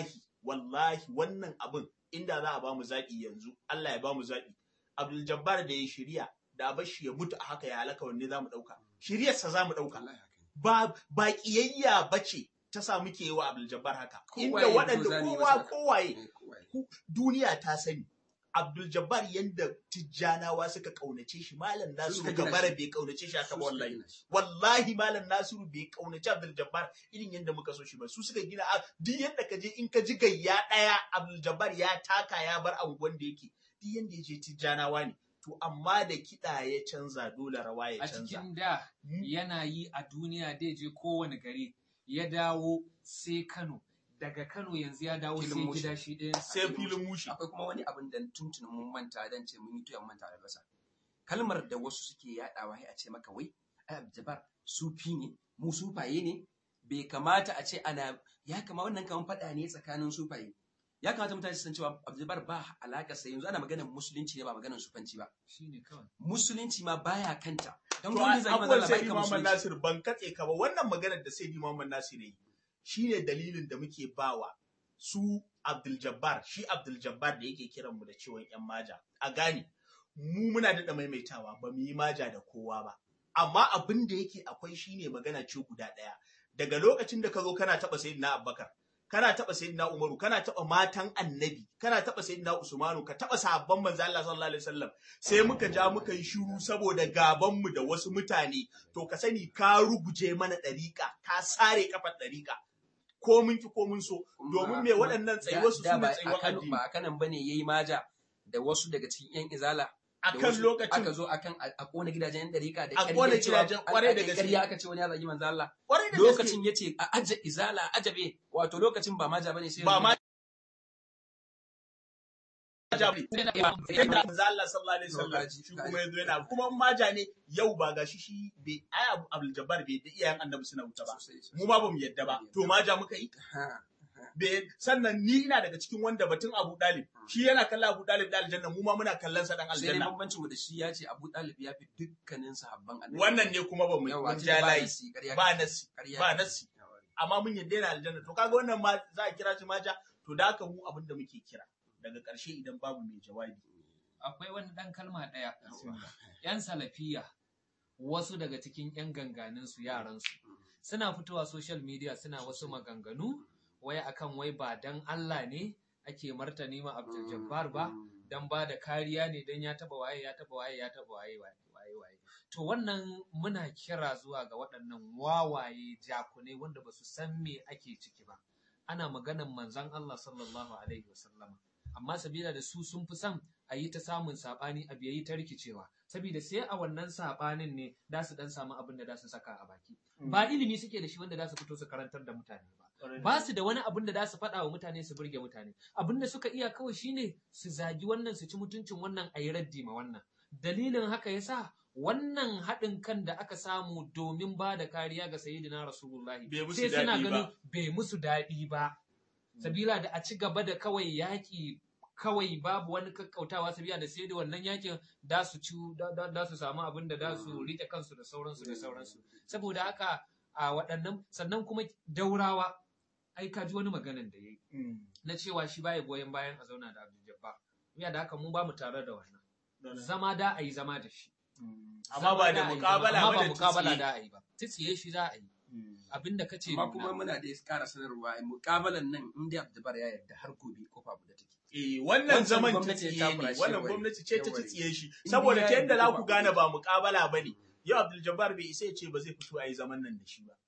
wallahi wannan abin inda za a ba mu zaɓi yanzu Allah ya ba mu zaɓi Abdul Jabbar da ya shirya da a shi ya mutu a haka ya halaka wanne za mu ɗauka shiryarsa za mu ɗauka Wallahi haka ne. ba ba ƙiyayya ba ce ta sa muke yi wa Abdul Jabbar haka Kowaye inda waɗanda ko zani kowa masa. kowaye Eh, kowaye. ku- duniya ta sani Abdul Jabbar yanda Tijjanawa suka kaunace shi Malam Nasiru suka gina Gabara shi. bai kaunace shi haka Su ba suka wallahi gina shi. wallahi Malam Nasiru bai kaunace Abdul Jabbar irin yanda muka so shi ba su suka gina a- duk yanda ka je in ka ji gayya daya Abdul Jabbar ya taka ya bar anguwan da yake duk yanda ya je Tijjanawa ne to amma da kiɗa ya canza dole rawa ya a canza cikin da Hmm? yana yi a duniya dai je kowane gari ya dawo sai Kano daga Kano yanzu ya dawo Filin sai Mushi. gida shi ɗaya sai filin mushi akwai kuma wani abin da tuntunin mun manta dan ce mun yi tuyan manta da basa kalmar da wasu suke yadawa sai a ce maka wai ai Abdul sufi ne mu sufaye ne bai kamata a ce ana ya kama wannan kaman fada ne tsakanin sufaye ya kamata mutane su san cewa Abdul ba alaka sai yanzu ana maganar musulunci ne ba maganar sufanci ba shine kawai musulunci ma baya kanta don To gwamnati zai abubuwan manzala sai bai kan Muhammad musulunci Nasir ban katse ka ba wannan maganar da sai Muhammad Nasir yi shine dalilin da muke bawa su Abdul Jabbar shi Abdul Jabbar da yake kiran mu da ciwon yan maja a gane mu muna daɗa maimaitawa ba mu yi maja da kowa ba amma abin da yake akwai shine magana ce guda ɗaya daga lokacin da ka zo kana taɓa sayyidina Abubakar kana taɓa sayyidina Umaru kana taɓa matan Annabi kana taɓa sayyidina Usmanu ka taɓa sahabban manzo Allah sallallahu alaihi wasallam sai muka ja muka yi shiru saboda gaban mu da wasu mutane to ka sani ka ruguje mana ɗariƙa ka sare kafar ɗariƙa ko mun ki ko mun so domin me waɗannan tsayuwar su da sune ba a tsayuwar Kano addini ba a kanan bane yayi maja da wasu daga cikin yan izala da akan wasu lokacin aka zo akan a a kona gidajen yan dariƙa da A ƙarya ƙona cewa- gidajen a- ƙwarai a- da a- gaske. ƙarya aka ce wani ya zagi manzo Allah kwarai da gaske lokacin yace a aje izala a ajabe wato lokacin ba maja bane sai ba ma yanzu. maja bane sai da manzo Allah sallallahu alaihi wasallam Gaji, shi kuma yazo yana kuma in maja ne yau ba gashi shi bai ai Abu Abdul Jabbar bai da iyayen Annabi suna wuta ba Sosai, sosai. mu ma bamu yadda ba to maja muka yi Ha. Be- sannan ni ina daga cikin wanda batun Abu Dalib shi yana kallon Abu Dalib da aljanna mu ma muna kallon sa dan sai dai aljanna bambancin mu da shi ya ce Abu Talib ya fi dukkanin sahabban annabi wannan ne kuma ba mu yawa mun tun ja ba layi nasi, ƙarya ba kake. nasi Ƙarya ba kake. nasi amma mun yadda yana aljanna to kaga wannan ma za a kira shi maja to da haka mu abin da muke kira daga ƙarshe idan babu mai jawabi akwai wani ɗan kalma ɗaya yan salafiya wasu daga cikin yan ganganin su yaran su suna fitowa social media suna wasu maganganu wai akan wai ba dan Allah ne ake martani ma Abdul Jabbar ba dan ba da kariya ne dan ya taba waye ya taba waye ya taba waye waye waye to wannan muna kira zuwa ga waɗannan wawaye jakune wanda ba su san me ake ciki ba ana maganan manzon Allah sallallahu alaihi wasallama amma sabila da su sun fi son a yi ta samun saɓani a biyayi ta rikicewa saboda sai a wannan saɓanin ne da su dan samu abin da za su saka a baki ba ilimi suke da shi wanda za su fito su karantar da mutane ba ba su da wani abin da za su faɗa wa mutane su burge mutane abin da suka iya kawai shine su zagi wannan su ci mutuncin wannan a yi raddi ma wannan dalilin haka yasa wannan haɗin kan da aka samu domin ba da kariya ga sayyidina rasulullahi Bai musu sai suna daɗi ba. ganin bai musu daɗi ba sabila da a ci gaba da kawai yaƙi kawai babu wani kakkautawa sabila da sai da wannan yakin da su ci da- da da su samu abin da da su rike kansu da sauransu da sauransu saboda haka a waɗannan sannan kuma daurawa ai ka ji wani maganan da yayi na cewa shi baya goyon bayan a zauna da Abdul Jabbar ya da haka mu ba mu tare da wannan zama da a yi zama da shi amma ba da Zama a yi muƙabala zama, ba amma da ba muƙabala tsiye. da a yi ba tsiye shi za a yi abinda kace amma nuna. kuma muna da ƙara sanarwa muƙabalan nan in dai Abdul ya yarda har gobe kofa abu da take Eh, wannan Wancan zaman ta gwamnati tsiye ta ne, fara shi wannan yawai. gwamnati ce ta Yawai. tsiye shi, In saboda ya ta yadda yarda za ba ku gane ku- ba muƙabala ba ne, yau Abdul Jabbar bai isa ya ce ba zai fito a yi zaman nan da shi ba.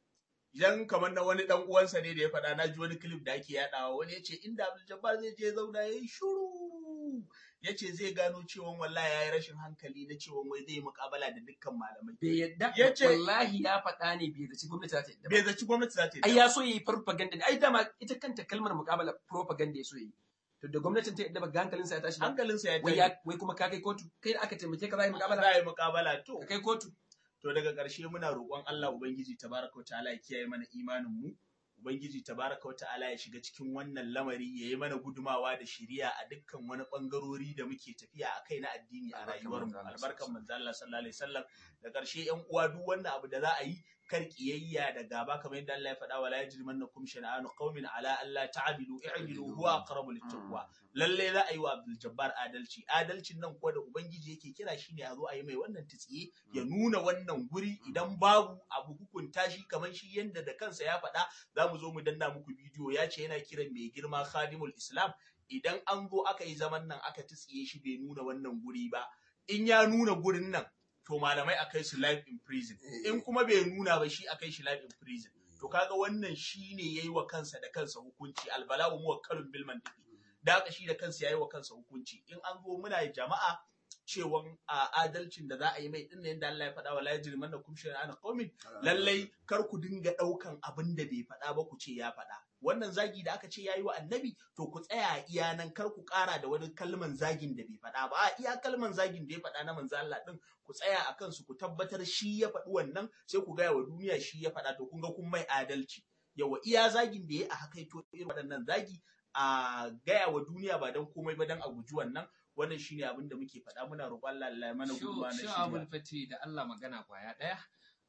Idan kamar na wani ɗan uwansa ne da ya faɗa na ji wani clip da ake yaɗawa wani ya ce inda Abdul Jabbar zai je zauna ya yi shuru. Ya ce zai gano cewa wallahi ya yi rashin hankali na cewa wai zai yi muƙabala da dukkan malamai. bai yadda Ya ce- wallahi ya faɗa ne bai zaci gwamnati za ta yadda Bai ba zaci gwamnati za ta yi. ai ya so yi propaganda ne ai dama ita kanta kalmar muƙabala propaganda ya so yi to da gwamnatin ta yadda ba ga hankalinsa ya tashi ba Hankalinsa ya wai tafi. ya wai kuma ka kai kotu kai da aka taimake ka za a yi Za muƙabala a yi muƙabala to. ka kai kotu To daga ƙarshe muna roƙon Allah Ubangiji tabaraka wa ta'ala ya kiyaye mana imanin mu. Ubangiji tabaraka wa ta'ala ya shiga cikin wannan lamari ya yi mana gudumawa da shiriya a dukkan wani ɓangarori da muke tafiya a kai na addini a Albarkan rayuwar mu. manzo Allah Albarkan manzo Allah sallallahu alaihi wasallam. Da ƙarshe ƴan uwa duk wannan abu da za a yi kar kiyayya da gaba kamar yadda Allah ya faɗa wala yajrimannakum shana'anu qaumin ala alla ta'dilu i'dilu huwa aqrabu littaqwa lalle za a yi wa Abdul Jabbar adalci adalcin nan kuwa da ubangiji yake kira shine a zo a yi mai wannan tsiye ya nuna wannan guri idan babu abu hukunta shi kamar shi yanda da kansa ya faɗa za mu zo mu danna muku bidiyo ya ce yana kiran mai girma khadimul islam idan an zo aka yi zaman nan aka tsiye shi bai nuna wannan guri ba in ya nuna gurin nan to malamai a kai su life in prison in kuma bai nuna ba shi a kai shi life in prison to kaga wannan shine yayi wa kansa da kansa hukunci albala'u muwakkalun bil mantiqi da haka shi da kansa yayi wa kansa hukunci in an zo muna jama'a cewan a adalcin da za a yi mai din yadda Allah ya faɗa wa la yajrimannakum shana'an qaumin lallai kar ku dinga ɗaukan abin da bai faɗa ba ku ce ya faɗa wannan zagi da aka ce yayi wa annabi to ku tsaya a iya nan kar ku ƙara da wani kalman zagin da bai faɗa ba a iya kalman zagin da ya faɗa na manzo Allah din ku tsaya a kansu ku tabbatar shi ya faɗi wannan sai ku gaya wa duniya shi ya faɗa to kun ga kun mai adalci yawa iya zagin da ya a haka to irin waɗannan zagi a gaya wa duniya ba don komai ba don a guji wannan wannan shine abin da muke faɗa muna roƙon Allah Allah ya mana gudunmawa na Sho shirya abul fati da Allah magana kwaya ɗaya.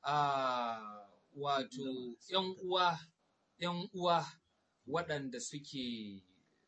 Ah, wato ‘yan uwa, ‘yan uwa waɗanda suke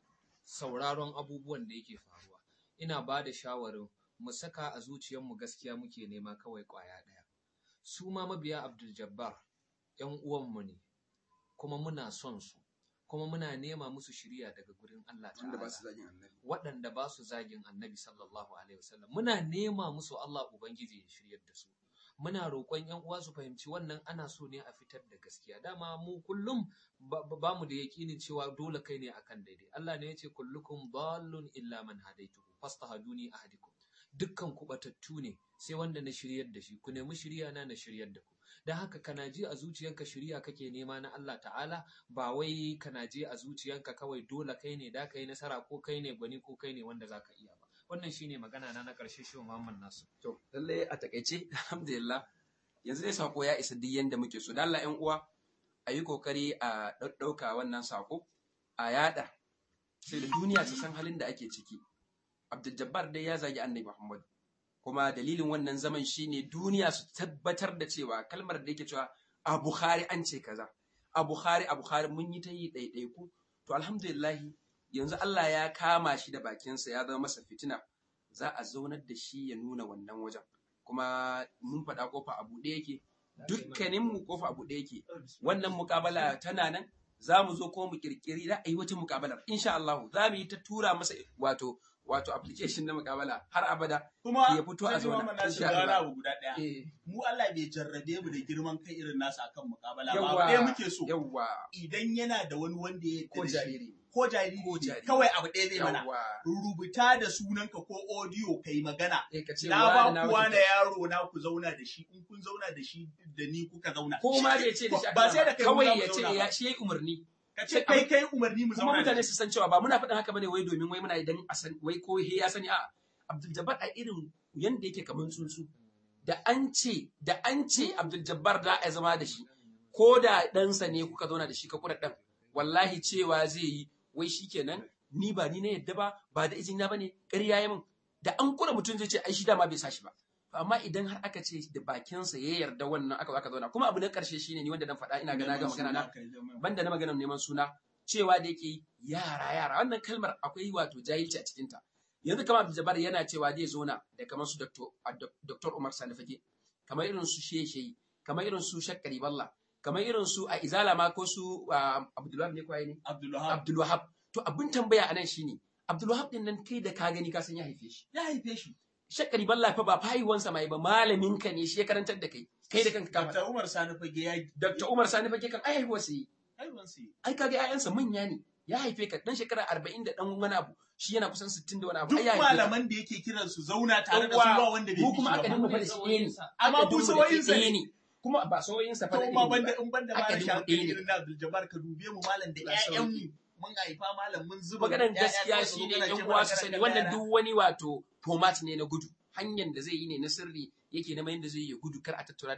sauraron abubuwan da yake faruwa. Ina ba da shawarin mu saka a zuciyarmu gaskiya muke nema kawai kwaya ɗaya. Su ma mabiya Abdul Jabbar ‘yan uwanmu ne, kuma muna son su, kuma muna nema musu shirya daga gurin Allah wanda ba ta'ala. su zagin annabi waɗanda ba su zagin annabi sallallahu alaihi wasallam muna nema musu Allah ubangiji ya shiryar da su muna roƙon yan uwa su fahimci wannan ana so ne a fitar da gaskiya dama mu kullum ba ba mu da yaƙinin cewa dole kai ne akan daidai Allah ne ya ce kullukum dallun illa man hadaituhu fastahaduni ahadikum dukkan ku batattu ne sai wanda na shiryar da shi ku nemi shirya na na shiryar da ku don haka kana ji a zuciyanka shirya kake nema na Allah ta'ala ba wai kana je a zuciyanka kawai dole kai ne da ka yi nasara ko kai ne gwani ko kai ne wanda za ka iya ba wannan shine magana na na ƙarshe shi Muhammad Nasu to lalle a takaice alhamdulillah yanzu dai sako ya isa duk yanda muke so dan Allah ƴan uwa a yi kokari a ɗauka wannan sako a yada sai da duniya ta san halin da ake ciki Abdul Jabbar dai ya zagi Annabi Muhammad kuma dalilin wannan zaman shine duniya su tabbatar da cewa kalmar da yake cewa a Bukhari an ce kaza a Bukhari a Bukhari mun yi ta yi ɗaiɗaiku to alhamdulillah yanzu Allah ya kama shi da bakinsa ya zama masa fitina za a zaunar da shi ya nuna wannan wajen kuma mun faɗa kofa a buɗe yake dukkanin mu kofa a buɗe yake wannan mukabala tana nan za mu zo ko mu kirkiri za a yi wata mukabalar insha Allah za mu yi ta tura masa wato wato application na mukabala har abada kuma ya fito a sai zauna, Muhammad Nasir insha ga wani Allah. abu guda ɗaya eh mu Allah bai jarrabe mu da girman kai irin nasa akan mukabala ba Yawwa. abu ɗaya muke so yawwa idan yana da wani wanda ya ko yarda da shi jariri ko jariri Ko ne, jariri. kawai abu ɗaya zai mana yawwa rubuta da sunanka ko audio kai magana eh ka ce na wani ba kuwa wuce na yaro na ku zauna da shi in kun zauna da shi da ni kuka zauna ko ma bai ce da shi ba sai da kai mu kawai za mu ya ce zauna ya ba. shi yayi umarni ka ce kai kai umarni mu kuma zauna da mutane shi su san cewa ba muna faɗin haka bane wai domin wai muna idan a san wai ko he ya sani a Abdul Jabbar a irin yanda yake kaman tsuntsu da an ce da an ce Abdul Jabbar da a zama da shi ko da ɗansa ne kuka zauna da shi ka kura ɗan wallahi cewa zai yi wai shikenan ni ba ni na yadda ba ba da izina bane ƙarya ya min da an kula mutum zai ce ai shi dama bai sa shi ba To amma idan har aka ce da bakinsa ya yarda wannan aka zo aka zauna kuma abu na ƙarshe shine ni wanda dan faɗa ina ga na ga magana na banda na maganar neman suna cewa da yake yara yara wannan kalmar akwai wato jahilci a cikinta yanzu kamar Abdul Jabbar yana cewa zai zauna da kamar su Dr. a Dok- Dr. Umar Sani Fage kamar irin su Sheshe kamar irin su Shakkari Balla kamar irin su a Izala ma ko su ah, Abdulwahab ne kwaye ne Abdulwahab Abdul Wahab to abin tambaya anan shine Abdul Wahab din nan kai da ka gani ka san ya haife shi ya haife shi Shakkari Balla fa ba fahiwansa mai ba malamin ka ne shi ya karantar da kai kai da kanka ka faɗa. Dr. Umar Sani fage ya Dr. Umar Sani Fage kan ai haihuwarsa yi haihuwan su yi. ai kaga ƴaƴansa manya ne ya haife ka dan shekara 40 da dan wani abu shi yana kusan 60 da wani abu duk ai ya haife ka. malaman da yake kiran su zauna tare da su Yawwa, ba wanda bai mu bi kuma shi aka ba. dinga faɗa shi ɗaya ne Amma Aka mu dinga sauyinsa ɗaya ne. ne kuma ba sauyinsa fa da To ma ilimi banda ba. in banda Aka ma dinga rashin ɗaya ne. irin na Abdul Jabbar ka dube mu malam da Allah sauki. ƴaƴanmu mun haifa malam mun zuba maganar ƴaƴa gaskiya kawai su shine zo kana yan ce uwa mana su kana sani da wannan yara. duk wani wato format ne na gudu hanyar da zai yi ne na sirri yake na yadda zai yi gudu kar a tattauna da shi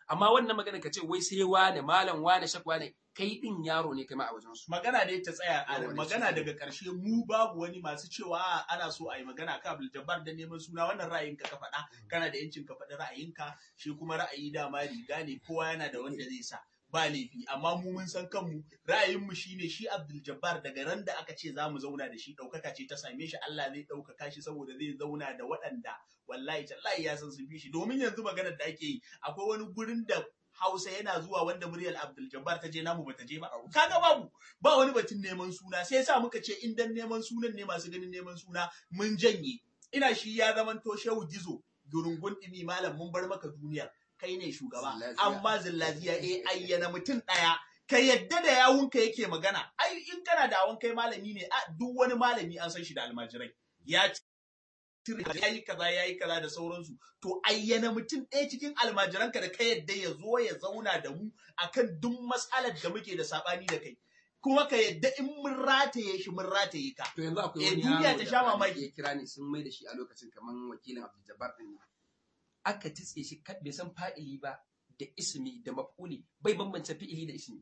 amma wannan magana ka ce wai sai wane malam wane shak wane kai din yaro ne kai ma a wajen su magana dai ta tsaya a Yawa, magana shi ne. daga ƙarshe mu babu wani masu cewa "A, ana so a yi magana ka Abdul Jabbar da neman suna wannan ra'ayinka ka faɗa kana da yancin ka faɗi ra'ayinka shi kuma ra'ayi dama riga ne kowa yana da wanda zai sa ba laifi amma mu mun san kanmu ra'ayinmu shine shi Abdul Jabbar daga ran da aka ce za mu zauna da shi ɗaukaka ce ta same shi Allah zai ɗaukaka shi saboda zai zauna da waɗanda wallahi tallahi ya san sun fi shi domin yanzu maganar da ake yi akwai wani gurin da Hausa yana zuwa wanda muryar Abdul Jabbar ta je namu bata je ba kaga babu ba wani batun neman suna sai yasa muka ce in dan neman sunan ne masu ganin neman suna mun janye ina shi ya zamanto shehu gizo durungun dimi malam mun bar maka duniyar kai ne shugaba Zillaziya. amma zillaziya eh ayyana mutum daya ka yadda da yawunka yake magana ai in kana da awon kai malami ne a duk wani malami an san shi da almajirai ya ya yi kaza ya yi kaza da sauransu to ayyana mutum ɗaya cikin almajiranka da ka yadda ya zo ya zauna da mu akan duk matsalar da muke da saɓani da kai kuma ka yadda in mun rataye shi mun rataye ka to yanzu akwai Eh, wani duniya yaro ta da sha kwanaki mamaki. ya kira ni sun mai da shi a lokacin kaman wakilin Abdul Jabbar din ne aka titse shi ka- bai san fa'ili ba da ismi da maf'uli bai bambance fi'ili da ismi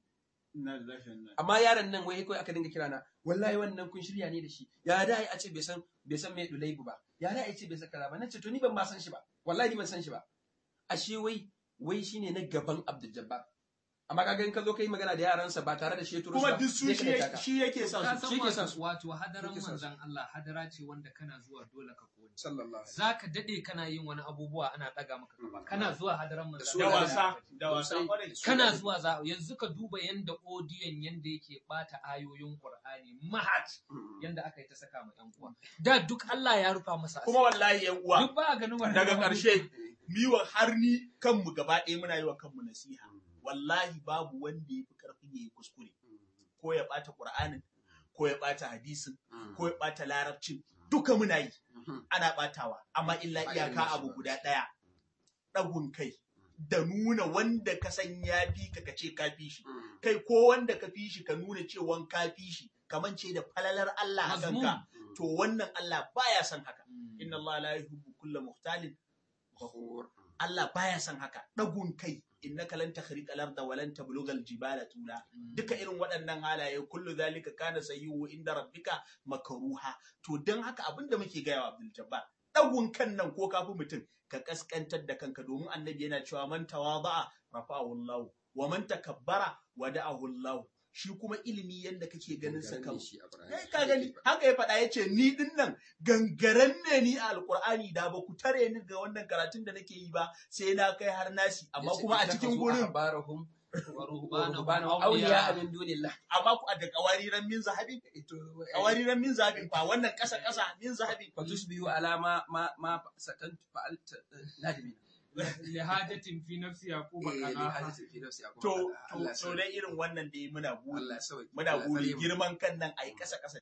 amma yaron nan wai kawai aka dinga kira na wallahi wannan kun shirya ne da shi ya da a ce bai san bai san me dulaibu ba ya da a ce bai san kaza ba nace to ni ban ma san shi ba wallahi ni ban san shi ba ashe wai wai shine na gaban Abdul Jabbar amma kaga in ka zo kai magana da yaransa ba tare da shi ya turo su kuma ba, duk su zai shi kaɗaita yake- ka. shi yake son ka su shi san ke son wato wato hadaran Shi ke son su. manzan Allah hadara ce wanda kana zuwa dole ka kone sallallahu alaihi za ka daɗe kana yin wani abubuwa ana ɗaga maka gaba kana zuwa hadaran manzan su da Allah wasa da wasa Sosai. kwarai kana zuwa za yanzu ka duba yanda odiyon yanda yake bata ayoyin Qur'ani mahat wasallam. yanda aka yi ta saka ma yan uwa da duk Allah ya rufa masa asiri. kuma wallahi yan uwa duk ba a ganin wannan daga abubuwa. ƙarshe miwa har ni kanmu gaba ɗaya muna yi wa kanmu nasiha wallahi babu wanda ya fi ƙarfin ya yi kuskure ko ya ɓata ƙur'anin ko ya ɓata hadisin ko ya ɓata larabcin duka muna yi ana ɓatawa amma illa Ba iyaka irin shi abu ba. guda ɗaya ɗagun kai da nuna wanda ka san ya fi ka ka ce ka fi shi kai ko wanda ka fi shi ka nuna cewan ka fi shi kaman ce da falalar Allah a Mazmum. kanka to wannan Allah baya son haka Mm. inna Allah la yuhibbu kulla muhtalin Fakhur. Allah baya son haka ɗagun kai innaka lan takhriqa al-arda wa lan tablugha al-jibala tula Mm. duka irin waɗannan halaye kullu zalika kana sayyi'u inda rabbika makruha to dan haka abinda muke gaya wa Abdul Jabbar ɗagun kan nan ko kafi mutum ka kaskantar da kanka domin annabi yana cewa man tawada'a rafa'ahu Allah wa man takabbara wada'ahu Allah shi kuma ilimi yanda kake ganin sa kan kai ka gani haka ya faɗa ya ce ni din nan gangaren ne ni a alkur'ani da ba ku tare ni ga wannan karatun da nake yi ba sai na kai har nasi amma kuma a cikin gurin barahum Wa rubana ruhbanahum awliya awliya. min dunillah amma ku a da kawariran min zahabin kawariran min zahabin fa wannan ƙasa ƙasa min zahabin fatusbihu ala ma ma ma sakantu fa'alta nadimi lihajatin fi nafsi yaquba eh ni kana hadisin fi nafsi akwai to magana. to Allah to sauki. dai irin wannan da muna buri Allah sauki. muna Allah buri tsare mu. girman kan nan ai ƙasa ƙasa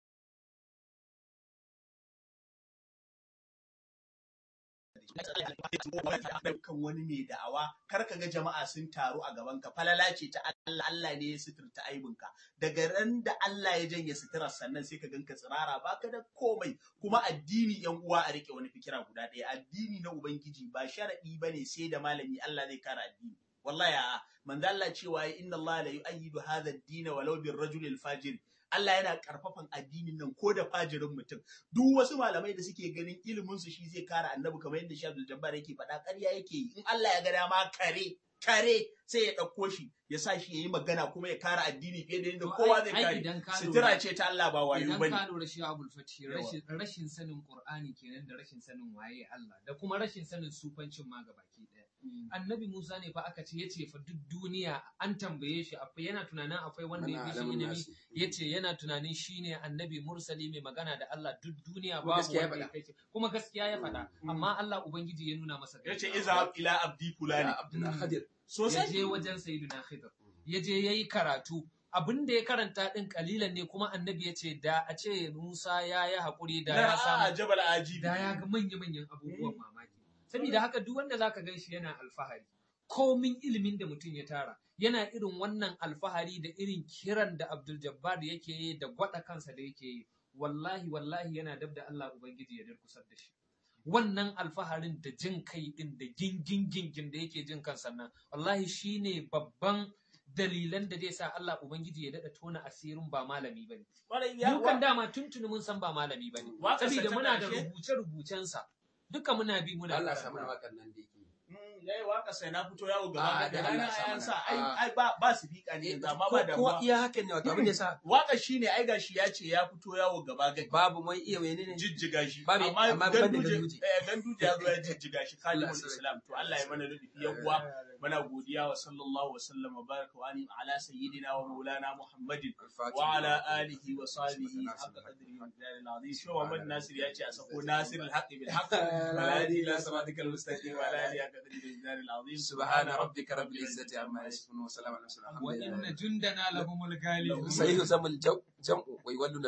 kan wani mai da'awa kar ka ga jama'a sun taru a gaban ka falala ce ta Allah Allah ne ya suturta aibinka daga ran da Allah ya janye suturar sannan sai ka ganka tsirara baka da komai kuma addini yan uwa a rike wani fikira guda ɗaya addini na ubangiji ba sharadi bane sai da malami Allah zai kara addini wallahi a'a manzo Allah cewa inna Allah la yu'ayyidu hadha ad-din walau bir rajul al-fajir Allah yana karfafan addinin nan ko da fajirin mutum duk wasu malamai da suke ganin ilimin su shi zai kara annabi kamar yadda Shi Abdul Jabbar yake faɗa ƙarya yake yi in Allah ya ga dama kare kare sai ya ɗauko shi ya sa shi ya yi magana kuma ya kara addini fiye da yadda To, kowa ai- zai ai kare idan ka sutura lura- ce ta Allah ba wayo Idan bane ka lura shi Abul Fatih Yawa. rashin rashin sanin Qur'ani kenan da rashin sanin waye Allah da kuma rashin sanin sufancin ma gabaki daya. Annabi Musa ne fa aka ce yace fa duk duniya an tambaye shi akwai yana tunanin akwai wanda ya Ana fi shi alamun ilimi nasi. yace yana tunanin shine annabi mursali mai magana da Allah duk duniya Kuma babu gaskiya ya wanda ya faɗa. kai shi kuma gaskiya ya faɗa Mm. amma Allah ubangiji ya nuna masa yace gaskiya. iza ila abdi fulani Ya Abdul Khadir. ya sosai je wajen Sayyidina Khidr ya je yayi karatu abin da ya karanta din kalilan ne kuma annabi ya ce da a ce Musa ya yi haƙuri da ya na samu a jabal ajibi da ya ga manya-manyan abubuwan mamaki. Saboda haka duk wanda zaka gan shi yana alfahari, komin ilimin da mutum ya tara, yana irin wannan alfahari da irin kiran da Abdul Jabbar yake yi da gwada kansa da yake yi. Wallahi wallahi yana dab da Allah Ubangiji ya durkusar da shi. wannan alfaharin da jin kai din da gingin gingin da yake jin kansa nan wallahi shine babban dalilan da zai sa Allah ubangiji ya dada tona asirin ba malami bane Kwarai ya mu kan dama tuntuni mun san ba malami bane Waƙarsa saboda ta muna da ƙarshe? rubuce rubucensa duka muna bi muna Allah karanta. samu na wakan nan da yake Mm, yayi waka sai na fito yawo Ah, gaba da da Allah rana sa ayan mana. sa ai Ah. ai ba ba su fika ne yanzu amma ba da ko iya hakan ne wato abin da yasa waka shine ai gashi ya ce ya fito yawo gaba gadi babu mai iya menene jijjiga shi Babu- amma ban da ganduje Ganduje. eh, ganduje ya zo ya jijjiga shi Allah kalimul sarki. islam to Allah ya mana rufi ya kuwa muna godiya wa sallallahu wa sallam wa baraka wa alim ala sayyidina wa maulana muhammadin wa ala alihi wa sahbihi haqqa qadrihi wa miqdaril azim shi Muhammad Nasir ya ce a sako Nasir al-haqq bil haqq wa la ilaha illa siratikal mustaqim wa la ilaha qadrihi wa miqdaril azim سبحان ربك رب العزة عما يصفون وسلام على المرسلين الحمد wa لله inna jundana lahumul ghalibun سيهزم الجمع ويولون